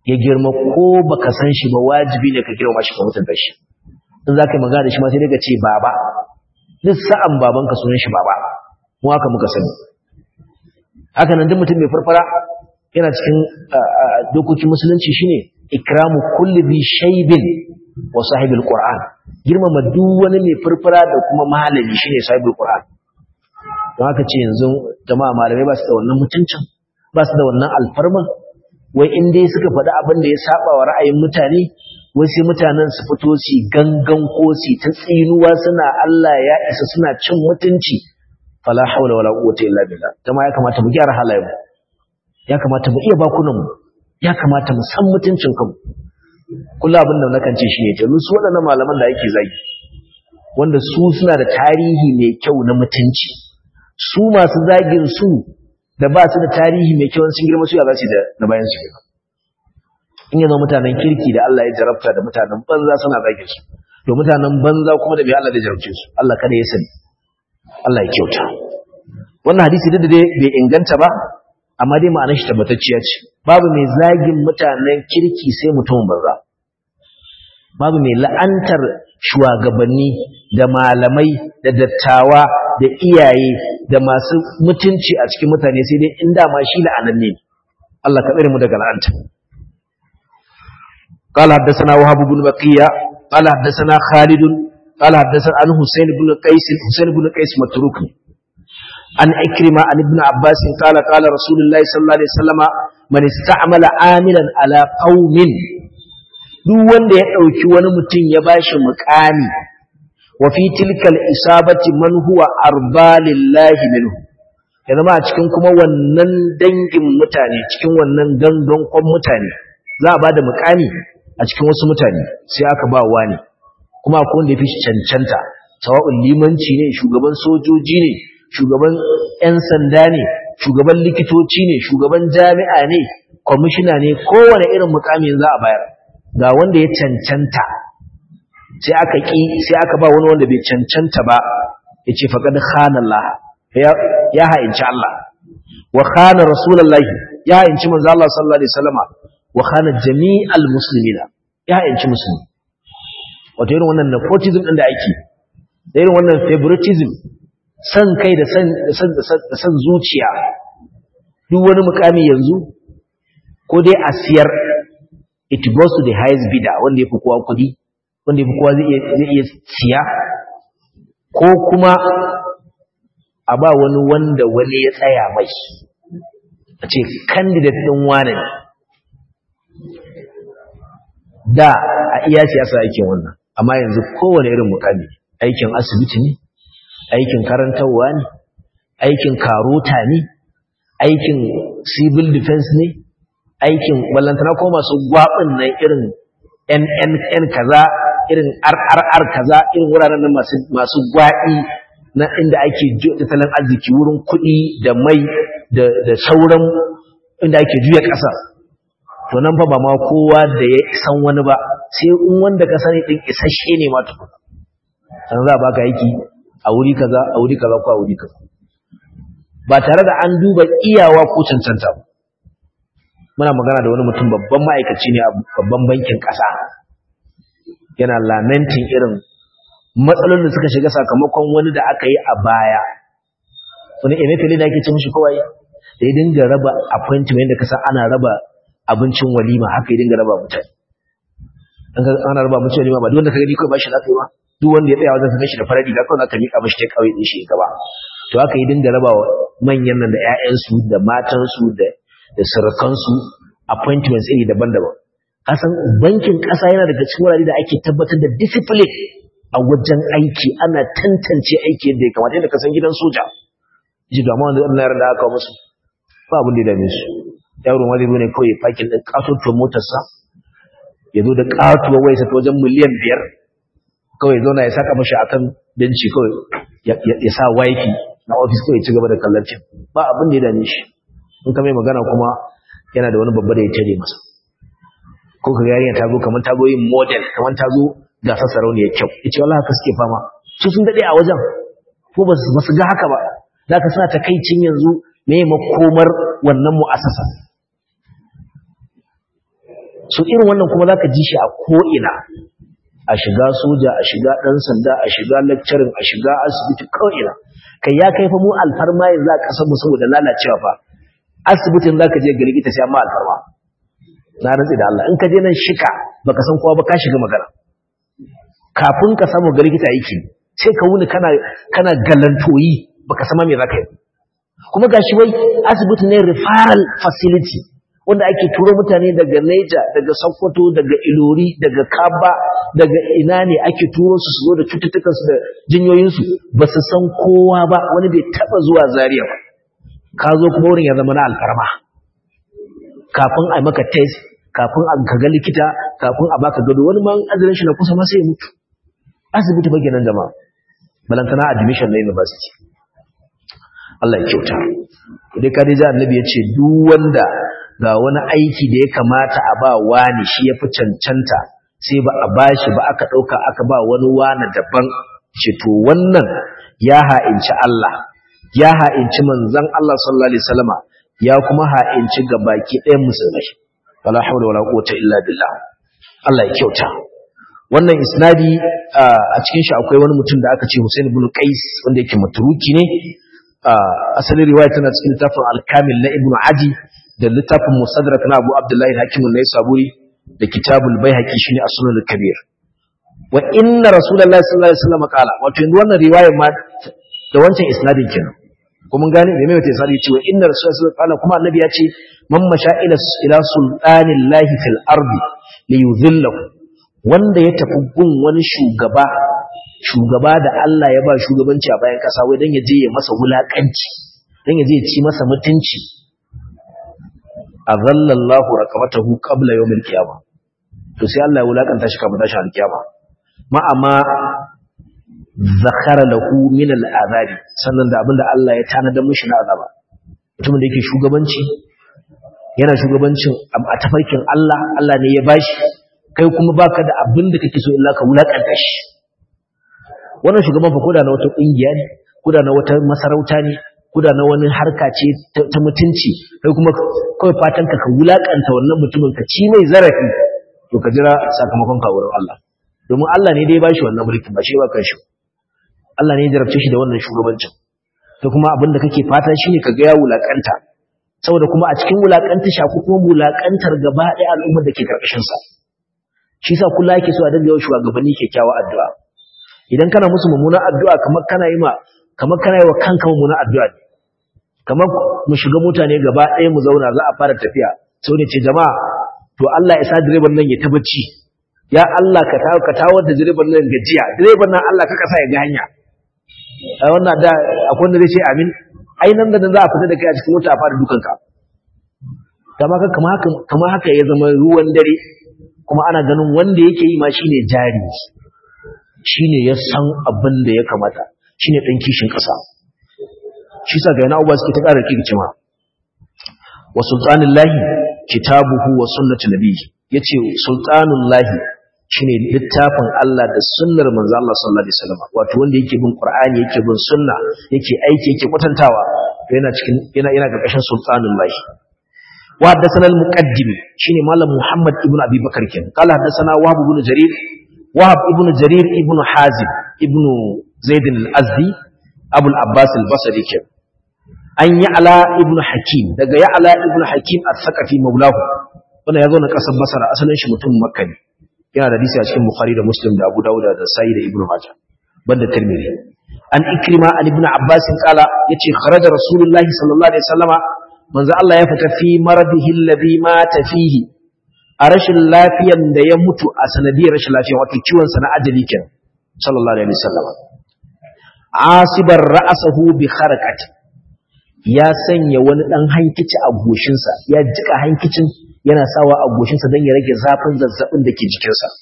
ya girma ko baka san shi ba wajibi ne ka girma shi ka mutunta shi in za ka yi magana da shi ma sai daga ce baba duk sa'an babanka sunan shi baba mu haka muka sani haka nan duk mutum mai farfara yana cikin dokokin musulunci shine ikramu kulli bi shaybin wa sahibul qur'an girmama duk wani mai farfara da kuma malami shine sahibul qur'an don haka ce yanzu jama'a malamai ba su da wannan mutuncin ba su da wannan alfarman wai in dai suka faɗi abin da ya saba wa ra'ayin mutane wai sai mutanen su fito su gangan ko su ta tsinuwa suna Allah ya isa suna cin mutunci fala haula wala quwwata illa billah kuma ya kamata mu gyara halayen mu ya kamata mu iya bakunan mu ya kamata mu san mutuncin kanmu kullu abin da nakan ce shine ta su waɗannan malaman da yake zagi wanda su suna da tarihi mai kyau na mutunci su masu zagin su da ba su da tarihi mai kyau sun girma su ya za su da na bayan su in yanzu mutanen kirki da Allah ya jarabta da mutanen banza suna zagin su to mutanen banza kuma da bai Allah da jarabce su Allah kada ya sani Allah ya kyauta wannan hadisi da dai bai inganta ba amma dai ma'anar shi tabbatacciya ce babu mai zagin mutanen kirki sai mutumin banza babu mai la'antar shugabanni da malamai da dattawa da iyaye da masu mutunci a cikin mutane sai dai in dama shi la'ananne ne Allah ka tsare mu daga la'anta قال حدثنا وهب بن بقية قال حدثنا خالد قال حدثنا عن حسين بن قيس حسين بن قيس متروك عن إكرمة عن ابن عباس قال قال رسول الله صلى الله عليه وسلم من استعمل عاملا على قوم duk wanda ya ɗauki wani mutum ya bashi muƙami wa fi tilkal isabati man huwa arba lillahi minhu ya zama a cikin kuma wannan dangin mutane cikin wannan gangan kwan mutane za a ba da muƙami a cikin wasu mutane sai aka ba wani kuma akwai wanda ya fi cancanta sawa'un limanci ne shugaban sojoji ne shugaban 'yan sanda ne shugaban likitoci ne shugaban jami'a ne kwamishina ne kowane irin mukamin za a bayar ga wanda ya cancanta sai aka ki sai aka ba wani wanda bai cancanta ba ya ce faƙad khanallah ya ha'inci Allah wa khana rasulullahi ya ha'inci manzo Allah sallallahu alaihi wasallama wa khana jami'al muslimina ya ha'inci musulmi wato irin wannan nepotism din da ake da irin wannan favoritism san kai da san da san zuciya duk wani mukami yanzu ko dai a siyar it goes to the highest bidder wanda yafi kowa kudi wanda yafi kowa zai iya siya ko kuma a ba wani wanda wani ya tsaya mai a ce candidate din wane ne da a iya siyasa aikin wannan amma yanzu kowane irin mukami aikin asibiti ne aikin karantarwa ne aikin karota ne aikin civil defense ne aikin ballantana ko masu gwabin nan irin NNN kaza irin RRR kaza irin wuraren nan masu masu gwaɗi na inda ake tattalin arziki wurin kuɗi da mai da da sauran inda ake juya ƙasa to nan fa ba ma kowa da ya san wani ba sai in wanda ka sani din isasshe ne ma tukuna sannan za a baka aiki a wuri kaza a wuri kaza ko a wuri kaza ba tare da an duba iyawa ko cancanta ba muna magana da wani mutum babban ma'aikaci ne a babban bankin ƙasa yana lamentin irin matsalolin da suka shiga sakamakon wani da aka yi a baya wani emefiele da ake ce mishi kawai da ya dinga raba appointment da kasa ana raba abincin walima haka ya dinga raba mutane ana raba abincin walima ba duk wanda ka gani kawai ba shi za ka yi ba duk wanda ya tsaya wajen sanar shi da farar riga kawai aka miƙa mashi ta kawai din shi gaba to haka yi dinga raba wa manyan nan da ƴaƴansu da matansu da da surukansu appointments iri daban-daban kasan bankin ƙasa yana daga cikin wurare da ake tabbatar da discipline a wajen aiki ana tantance aiki yadda ya kamata yadda ka san gidan soja ji da amma wanda yaran da aka musu ba abin da ya dame su yaro ma zai zo ne kawai ya fakin ɗin ƙatotuwar motarsa ya zo da ƙatuwar wayarsa ta wajen miliyan biyar kawai zauna ya saka mashi akan benci kawai ya sa wifi na ofis kawai ci gaba da kallon cin ba abin da ya dame shi in ka mai magana kuma yana da wani babba da ya tare masa ko ka yarinya ta zo kamar ta zo yin model kamar ta zo gasar sarauniya kyau ya ce wallahi haka suke fama su sun daɗe a wajen ko ba su ga haka ba za ka suna takaicin yanzu me makomar wannan mu'asasa so irin wannan kuma zaka ji shi a ko'ina a shiga soja a shiga ɗan sanda a shiga lecturing a shiga asibiti ko'ina kai ya kai fa mu alfarma yanzu a ƙasar mu saboda lalacewa fa asibitin zaka je ga likita sai amma alfarma na rantsi da Allah in ka je nan shika baka san kowa ba ka shiga magana kafin ka samu ga likita yake sai ka wuni kana kana galantoyi baka san me zaka yi kuma gashi wai asibiti ne referral facility wanda ake turo mutane daga Niger daga Sokoto daga Ilori daga Kaba daga ina ne ake turo su su zo da cututtukan su da jinyoyin su ba su san kowa ba wani bai taba zuwa Zaria ba ka zo kuma wurin ya zama na alfarma kafin a maka test kafin a ga likita kafin a baka gado wani ma azurin shi na kusa ma sai ya mutu asibiti ba kenan jama'a balantana admission na university Allah ya kyauta dai ka dai ji annabi ya ce duk wanda ga wani aiki da ya kamata a ba wani shi ya fi cancanta sai ba a bashi ba aka ɗauka aka ba wani wani daban ce to wannan ya ha'inci Allah ya ha'inci manzon Allah sallallahu alaihi wasallama ya kuma ha'inci ga baki ɗayan musulmai wala hawla wala quwwata illa billah Allah ya kyauta wannan isnadi a cikin shi akwai wani mutum da aka ce Hussein ibn Qais wanda yake maturuki ne asalin riwaya tana cikin littafin al-Kamil na Ibn Adi da littafin Musaddarak na Abu Abdullahi Hakim an-Naisaburi da Kitabul Baihaqi shine As-Sunan al-Kabir wa inna Rasulullahi sallallahu alaihi wasallam qala wato yanzu wannan riwayar ma da wancan isnadin kenan kuma gane da mai wata isnadi cewa inna Rasulullahi sallallahu alaihi wasallam kuma annabi ya ce man masha ila ila sultanillahi fil ardi li yudhillahu wanda ya tafi gun wani shugaba shugaba da Allah ya ba shugabanci a bayan kasa wai dan ya je ya masa wulakanci dan ya je ya ci masa mutunci azallallahu raqabatahu qabla yawmil qiyamah to sai Allah ya wulakanta shi kafin tashin alkiyama ma amma zakara lahu min al'azabi sannan da abinda Allah ya tanada mishi na azaba mutumin da yake shugabanci yana shugabancin a tafarkin Allah Allah ne ya bashi kai kuma baka da abin da kake so illa ka wulakanta shi wannan shugaban fa koda na wata kungiya ne koda na wata masarauta ne koda na wani harka ce ta mutunci kai kuma kawai fatan ka ka wulakanta wannan mutumin ka ci mai zarafi to ka jira sakamakon ka wurin Allah domin Allah ne dai ya bashi wannan mulkin ba shi ba kanshi Allah ne ya jarabce shi da wannan shugabancin to kuma abin da kake fata shine ka ga ya wulakanta saboda kuma a cikin wulakanta shaku kuma wulakantar gaba ɗaya al'ummar da ke karkashin sa shi sa kula yake so a dinga yawan shugabanni kyakkyawa addu'a idan kana musu mummuna addu'a kamar kana yi ma kamar kana yi wa kanka mummuna addu'a ne kamar mu shiga mutane gaba ɗaya mu zauna za a fara tafiya sau ne ce jama'a to Allah ya sa direban nan ya ta bacci ya Allah ka tawo ka tawo da direban nan gajiya direban nan Allah ka kasa ya ga hanya a wannan da akwai wanda zai ce amin ai nan da nan za a fita da kai a cikin mota a fara dukanka kama haka kama haka ya zama ruwan dare kuma ana ganin wanda yake yi ma shine jari shine ya san abin da ya kamata shine dan kishin kasa shi sa ga yana uba suke ta ƙara kirki ma wa sultanullahi kitabuhu wa sunnatu nabiyyi yace sultanullahi shine littafin Allah da sunnar manzo Allah sallallahu alaihi wasallam wato wanda yake bin Qur'ani yake bin sunna yake aiki yake kwatantawa to yana cikin yana yana karkashin sultanullahi وحدثنا المقدم شيني مالك محمد ابن أبي بكر كان قال حدثنا وهب بن جرير وهب ابن جرير ابن حازم ابن زيد الأزدي أبو العباس البصري كان أن يعلى ابن حكيم دقى يعلى ابن حكيم الثقفي مولاه وانا يقول قصب بصر أصلا شمتم مكة yana da hadisi a cikin Bukhari da Muslim da Abu Dawud da Sahih da Ibn Majah banda Tirmidhi an Ikrima an Ibn Abbas kala yace kharaja Rasulullahi sallallahu alaihi wasallama manzo Allah ya fita fi maradihi alladhi mata fihi a rashin lafiyan da ya mutu a sanadiyar rashin lafiya wato ciwon sa na ajali kenan sallallahu alaihi wasallam asibar ra'sahu bi kharqati ya sanya wani dan hankici a goshin sa ya jika hankicin yana sawa a goshin sa dan ya rage zafin zazzabin da ke jikin sa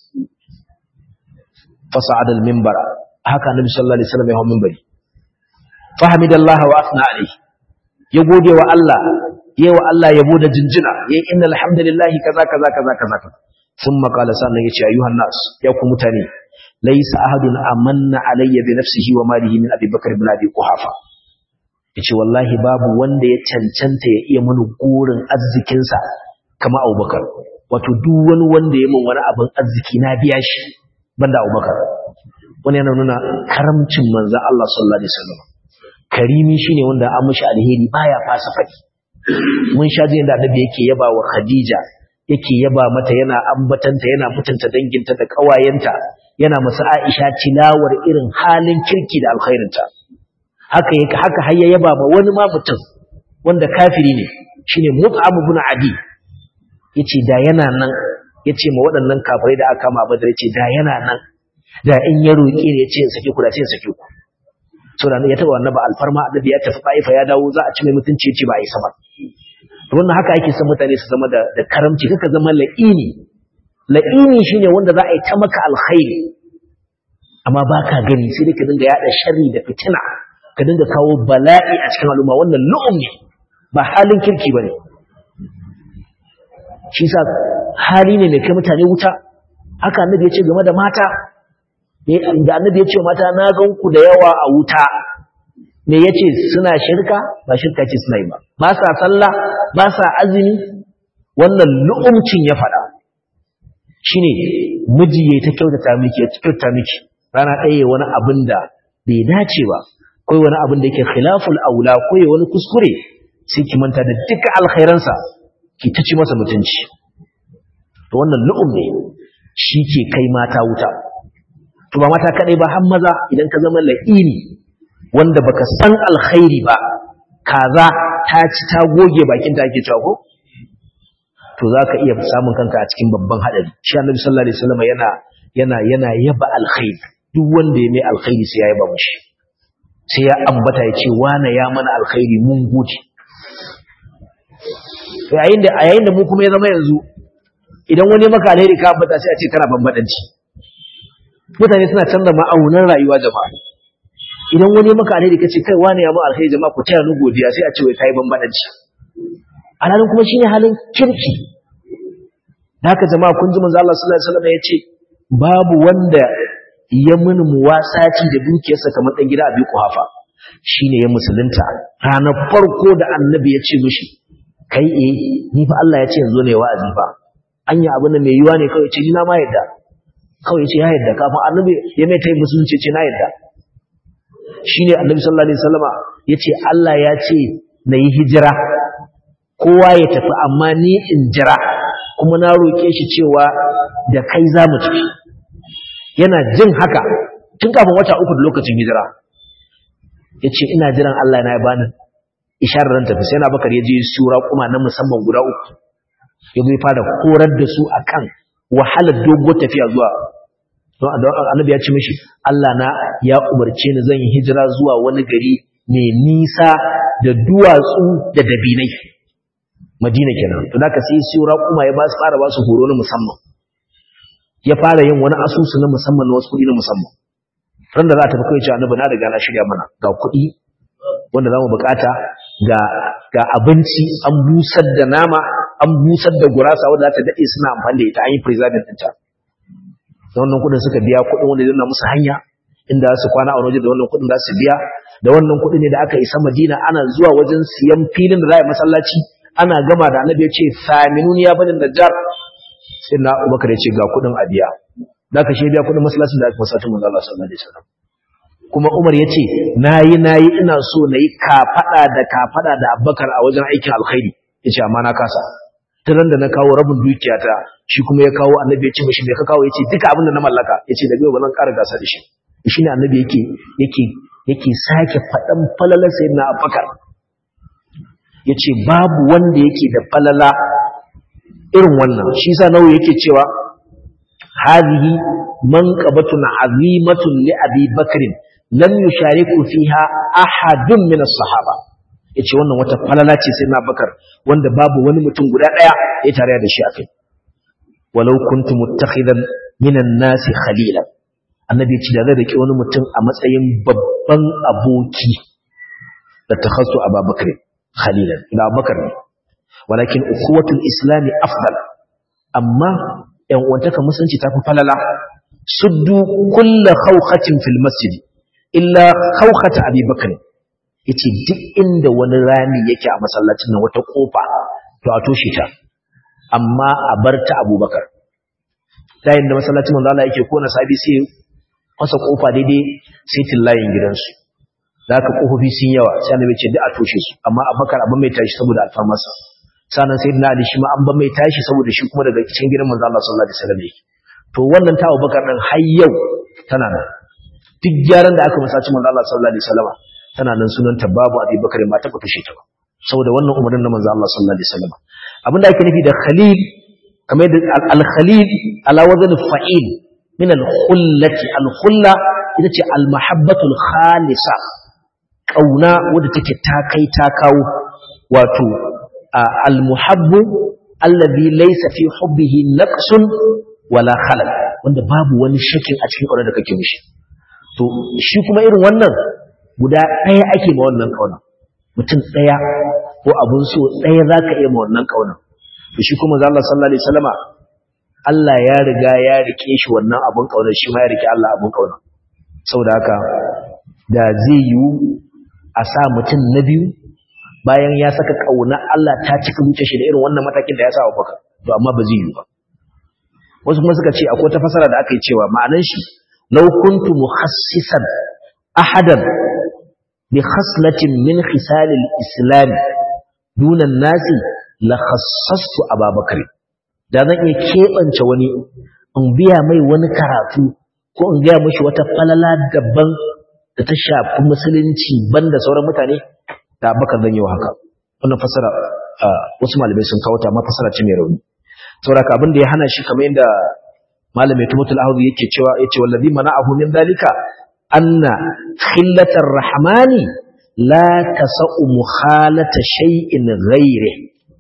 fasa'ada al-minbara haka annabi sallallahu alaihi wasallam ya hawo minbari fahamidallahi wa asna alaihi ya gode wa Allah yayi wa Allah yabo da jinjina yayi innal hamdalillahi kaza kaza kaza kaza thumma qala sannan yace ayyuhan nas ya ku mutane laysa ahadun amanna alayya bi nafsihi wa malihi min abi bakr ibn abi quhafa yace wallahi babu wanda ya cancanta ya iya mini gurin arzikin sa kama abubakar wato duk wani wanda ya min wani abin arziki na biya shi banda Abubakar wani yana nuna karamcin manzon Allah sallallahu alaihi wasallam karimi shine wanda an mishi alheri baya fasa faɗi mun sha jin da annabi yake yaba wa Khadija yake yaba mata yana ambatanta yana mutunta danginta da kawayenta yana masa Aisha tilawar irin halin kirki da alkhairinta haka yake haka har ya yaba ma wani ma mutum wanda kafiri ne shine Mut'ab ibn Adi yace da yana nan yace ma waɗannan kafirai da aka kama Badar yace da yana nan da in ya roƙe ne yace in sake ku da ce in sake ku saboda ya taba annaba alfarma annabi ya tafi Taifa ya dawo za a ci mai mutunci yace ba a yi sama to wannan haka ake son mutane su zama da da karamci kaka zama la'ini la'ini shine wanda za a yi ta maka alkhairi amma baka gani sai dai ka dinga yada sharri da fitina ka dinga kawo bala'i a cikin al'umma wannan lu'um ne ba halin kirki bane shi sa hali ne mai kai mutane wuta haka annabi ya ce game da mata da annabi ya ce mata na gan ku da yawa a wuta me yace suna shirka ba shirka ce suna yi ba ba sa sallah ba sa azumi wannan lu'umcin ya faɗa shine miji yayi ta kyautata miki ya kyautata miki rana ɗaya wani abin da bai dace ba ko wani abin da yake khilaful aula ko wani kuskure sai ki manta da duka alkhairansa ki ta ci masa mutunci to wannan lu'um ne shi ke kai mata wuta to ba mata kadai ba har maza idan ka zama la'ini wanda baka san alkhairi ba kaza ta ci ta goge bakin ta ake cewa ko to zaka iya samun kanka a cikin babban hadari shi annabi sallallahu alaihi wasallam yana yana yana yaba alkhairi duk wanda ya mai alkhairi sai ya yaba mushi sai ya ambata ya ce wane ya mana alkhairi mun gode yayin da a yayin da mu kuma ya zama yanzu idan wani maka alheri ka ambata sai a ce kana bambadanci mutane suna canza ma'aunan rayuwa jama'a idan wani maka alheri ka ce kai wani ya ma alheri jama'a ku taya ni godiya sai a ce wai kai bambadanci alhalin kuma shine halin kirki da haka jama'a kun ji manzo Allah sallallahu alaihi wasallam ya ce babu wanda ya mini muwasati da dukiyarsa kamar dan gida Abi Kuhafa shine ya musulunta ranar farko da annabi ya ce mishi kai eh ni fa Allah ya ce yanzu ne wa'azi fa anya abin da mai yiwa ne kawai ce ni na ma yadda kawai ce ya yadda kafin annabi ya mai tayi musulunci ce na yadda shine annabi sallallahu alaihi wasallama yace Allah ya ce na yi hijira kowa ya tafi amma ni in jira kuma na roke shi cewa da kai za mu tafi yana jin haka tun kafin wata uku da lokacin hijira yace ina jiran Allah na ya bani isharar ran tafi sai na bakar ya je sura kuma na musamman guda uku ya bai fara korar da su akan wahalar dogo tafiya zuwa don annabi ya ce mishi Allah na ya umarce ni zan yi hijira zuwa wani gari mai nisa da duwatsu da dabinai Madina kenan to zaka sai sura kuma ya ba su fara ba su horo na musamman ya fara yin wani asusu na musamman na wasu kuɗi na musamman ran da za ta fi kai cewa annabi na riga na shirya mana ga kuɗi wanda zamu bukata ga ga abinci an busar da nama an busar da gurasa wanda za ta dade suna amfani da ita an yi preserving ɗinta da wannan kuɗin suka biya kuɗin wanda zai musu hanya inda su kwana a waje da wannan kuɗin za su biya da wannan kuɗi ne da aka isa Madina ana zuwa wajen siyan filin da za a yi masallaci ana gama da annabi ya ce saminun ya bani najjar sai na Abubakar ya ce ga kuɗin a biya da ka shi biya kuɗin masallacin da aka masallacin manzo Allah sallallahu alaihi wasallam kuma Umar ya ce nayi nayi ina so nayi kafada da kafada da Abubakar a wajen aikin alkhairi yace amma na kasa tiran da na kawo rabin dukiyata shi kuma ya kawo annabi ya ce mishi me ka kawo yace duka abin da na mallaka yace da biyo ba zan ƙara gasa da shi shi ne annabi yake yake yake sake faɗan falalar sayyidina Abubakar yace babu wanda yake da falala irin wannan shi sa nawo yake cewa hadhihi manqabatun azimatun li abi bakrin lam yushariku fiha ahadun min as-sahaba yace wannan wata falala ce sai na bakar wanda babu wani mutum guda daya ya tare da shi akai walau kuntu muttakhidan minan nasi khalilan annabi ya ce da zai rike wani mutum a matsayin babban aboki da takhassu ababakar khalilan ila bakar ne walakin ukhuwatul islami afdal amma yan uwantaka musulunci ta fi falala suddu kullu khawkhatin fil masjid illa khawkhata abi bakr yace duk inda wani rami yake a masallacin nan wata kofa to a toshe ta amma a bar ta abubakar dayin da masallacin manzo Allah yake kona sabi sai fasa kofa daidai sai tillayin gidansu da aka kofofi sun yawa sai annabi ce duk a toshe su amma abubakar abin mai tashi saboda alfarmarsa sanan sayyidina ali shi ma an ban mai tashi saboda shi kuma daga cikin gidan manzo Allah sallallahu alaihi wasallam yake to wannan ta abubakar din har yau tana nan duk gyaran da aka masaci manzo Allah sallallahu alaihi wasallam tana nan sunanta babu abubakar ma ta kushe ta ba saboda wannan umarnin na manzo Allah sallallahu alaihi wasallam abinda ake nufi da khalil kamar da al-khalil ala wazn fa'il min al-khullati al-khulla ita ce al-mahabbatu al-khalisa kauna wadda take ta kai ta kawo wato al-muhabbu alladhi laysa fi hubbihi naqsun wala khalal wanda babu wani shakin a cikin kaunar da kake mishi to shi kuma irin wannan guda ɗaya ake ma wannan kauna mutum ɗaya ko abun so ɗaya za ka iya ma wannan kauna to shi kuma Allah sallallahu alaihi wasallama Allah ya riga ya rike shi wannan abun kauna shi ma ya rike Allah abun kauna saboda haka da zai yiwu a sa mutum na biyu bayan ya saka kauna Allah ta cika zuciyar shi da irin wannan matakin da ya sa Abubakar to amma ba zai yiwu ba wasu kuma suka ce akwai ta fasara da aka yi cewa ma'anan shi law kuntu mukhassisan ahadan bi khaslatin min khisal al-islam duna an-nasi la khassastu Abubakar da zan iya kebance wani in biya mai wani karatu ko in ga mishi wata falala daban da ta shafi musulunci banda sauran mutane da Abubakar zan yi wa haka wannan fasara wasu malamai sun kawo ta amma fasara ce mai rauni saboda abin da ya hana shi kamar yadda malamai tumatul ahudi yake cewa yace wallazi mana'ahu min dalika anna khillatar rahmani la tasau mukhalata shay'in ghairi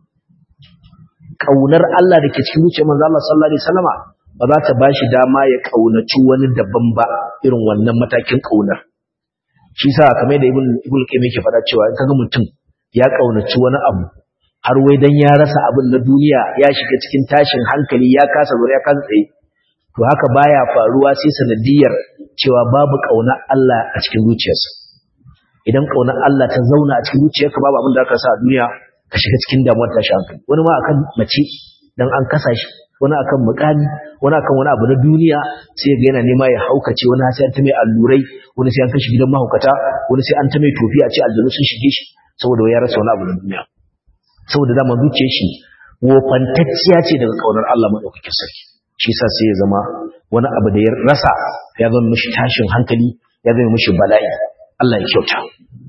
kaunar Allah dake cikin zuciyar manzo Allah sallallahu alaihi wasallama ba za ta bashi dama ya kaunaci wani daban ba irin wannan matakin kaunar shi sa kamar da ibn ibn qayyim yake faɗa cewa in kaga mutum ya kaunaci wani abu har wai dan ya rasa abin na duniya ya shiga cikin tashin hankali ya kasa zuwa ya kasa tsaye to haka baya faruwa sai sanadiyar cewa babu kauna Allah a cikin zuciyarsa idan kauna Allah ta zauna a cikin zuciyarka babu abin da aka sa a duniya ka shiga cikin damuwar tashin hankali wani ma akan mace dan an kasa shi wani akan mukami wani akan wani abu na duniya sai ga yana nema ya haukace wani sai an ta mai allurai wani sai an kashi gidan mahaukata wani sai an ta mai tofi a ce aljanu sun shige shi saboda ya rasa wani abu na duniya saboda dama zuciyar shi wofantacciya ce daga kaunar Allah madaukakin sarki shi sa sai ya zama wani abu da ya rasa ya zama mishi tashin hankali ya zama mishi bala'i Allah ya kyauta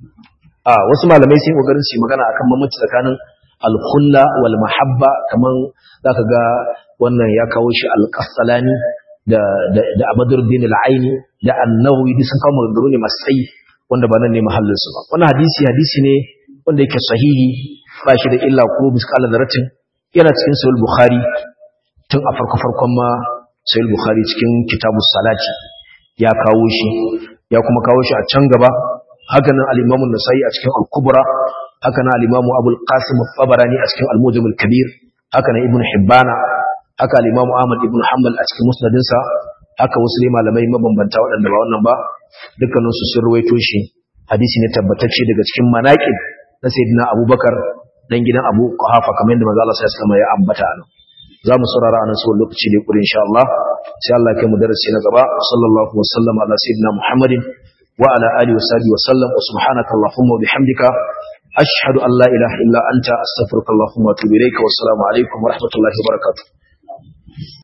a wasu malamai sun kokarin su magana akan mamaci tsakanin al-khulla wal mahabba kaman zaka ga wannan ya kawo shi al-qasalani da da da Abdurruddin al-Aini da An-Nawawi duk sun kawo maganganu ne masu tsayi wanda ba nan ne mahallin su ba wannan hadisi hadisi ne wanda yake sahihi ba shi da illa ko miskala daratin yana cikin sahih bukhari tun a farko farkon ma sahih bukhari cikin kitabus salati ya kawo shi ya kuma kawo shi a can gaba haka nan al-imam an-nasai a cikin al-kubra haka nan al-imam abul qasim at-tabarani a cikin al-mujam al-kabir haka nan ibnu hibbana haka al-imam ahmad ibnu hanbal a cikin musnadinsa haka wasu ne malamai mabambanta waɗanda ba wannan ba dukkanin su sun ruwaito shi hadisi ne tabbatacce daga cikin manaqib na sayyidina abubakar dan gidan abu qahafa kamar yadda manzo Allah sallallahu alaihi ya ambata nan za mu saurara a nan sau lokaci ne kuri insha Allah sai Allah kai mu darasi na gaba sallallahu wa sallam ala sayyidina muhammadin wa ala alihi wa sahbihi wa sallam wa subhanaka allahumma wa bihamdika ashhadu an la ilaha illa anta astaghfiruka allahumma wa atubu ilayka wa assalamu alaikum wa rahmatullahi wa barakatuh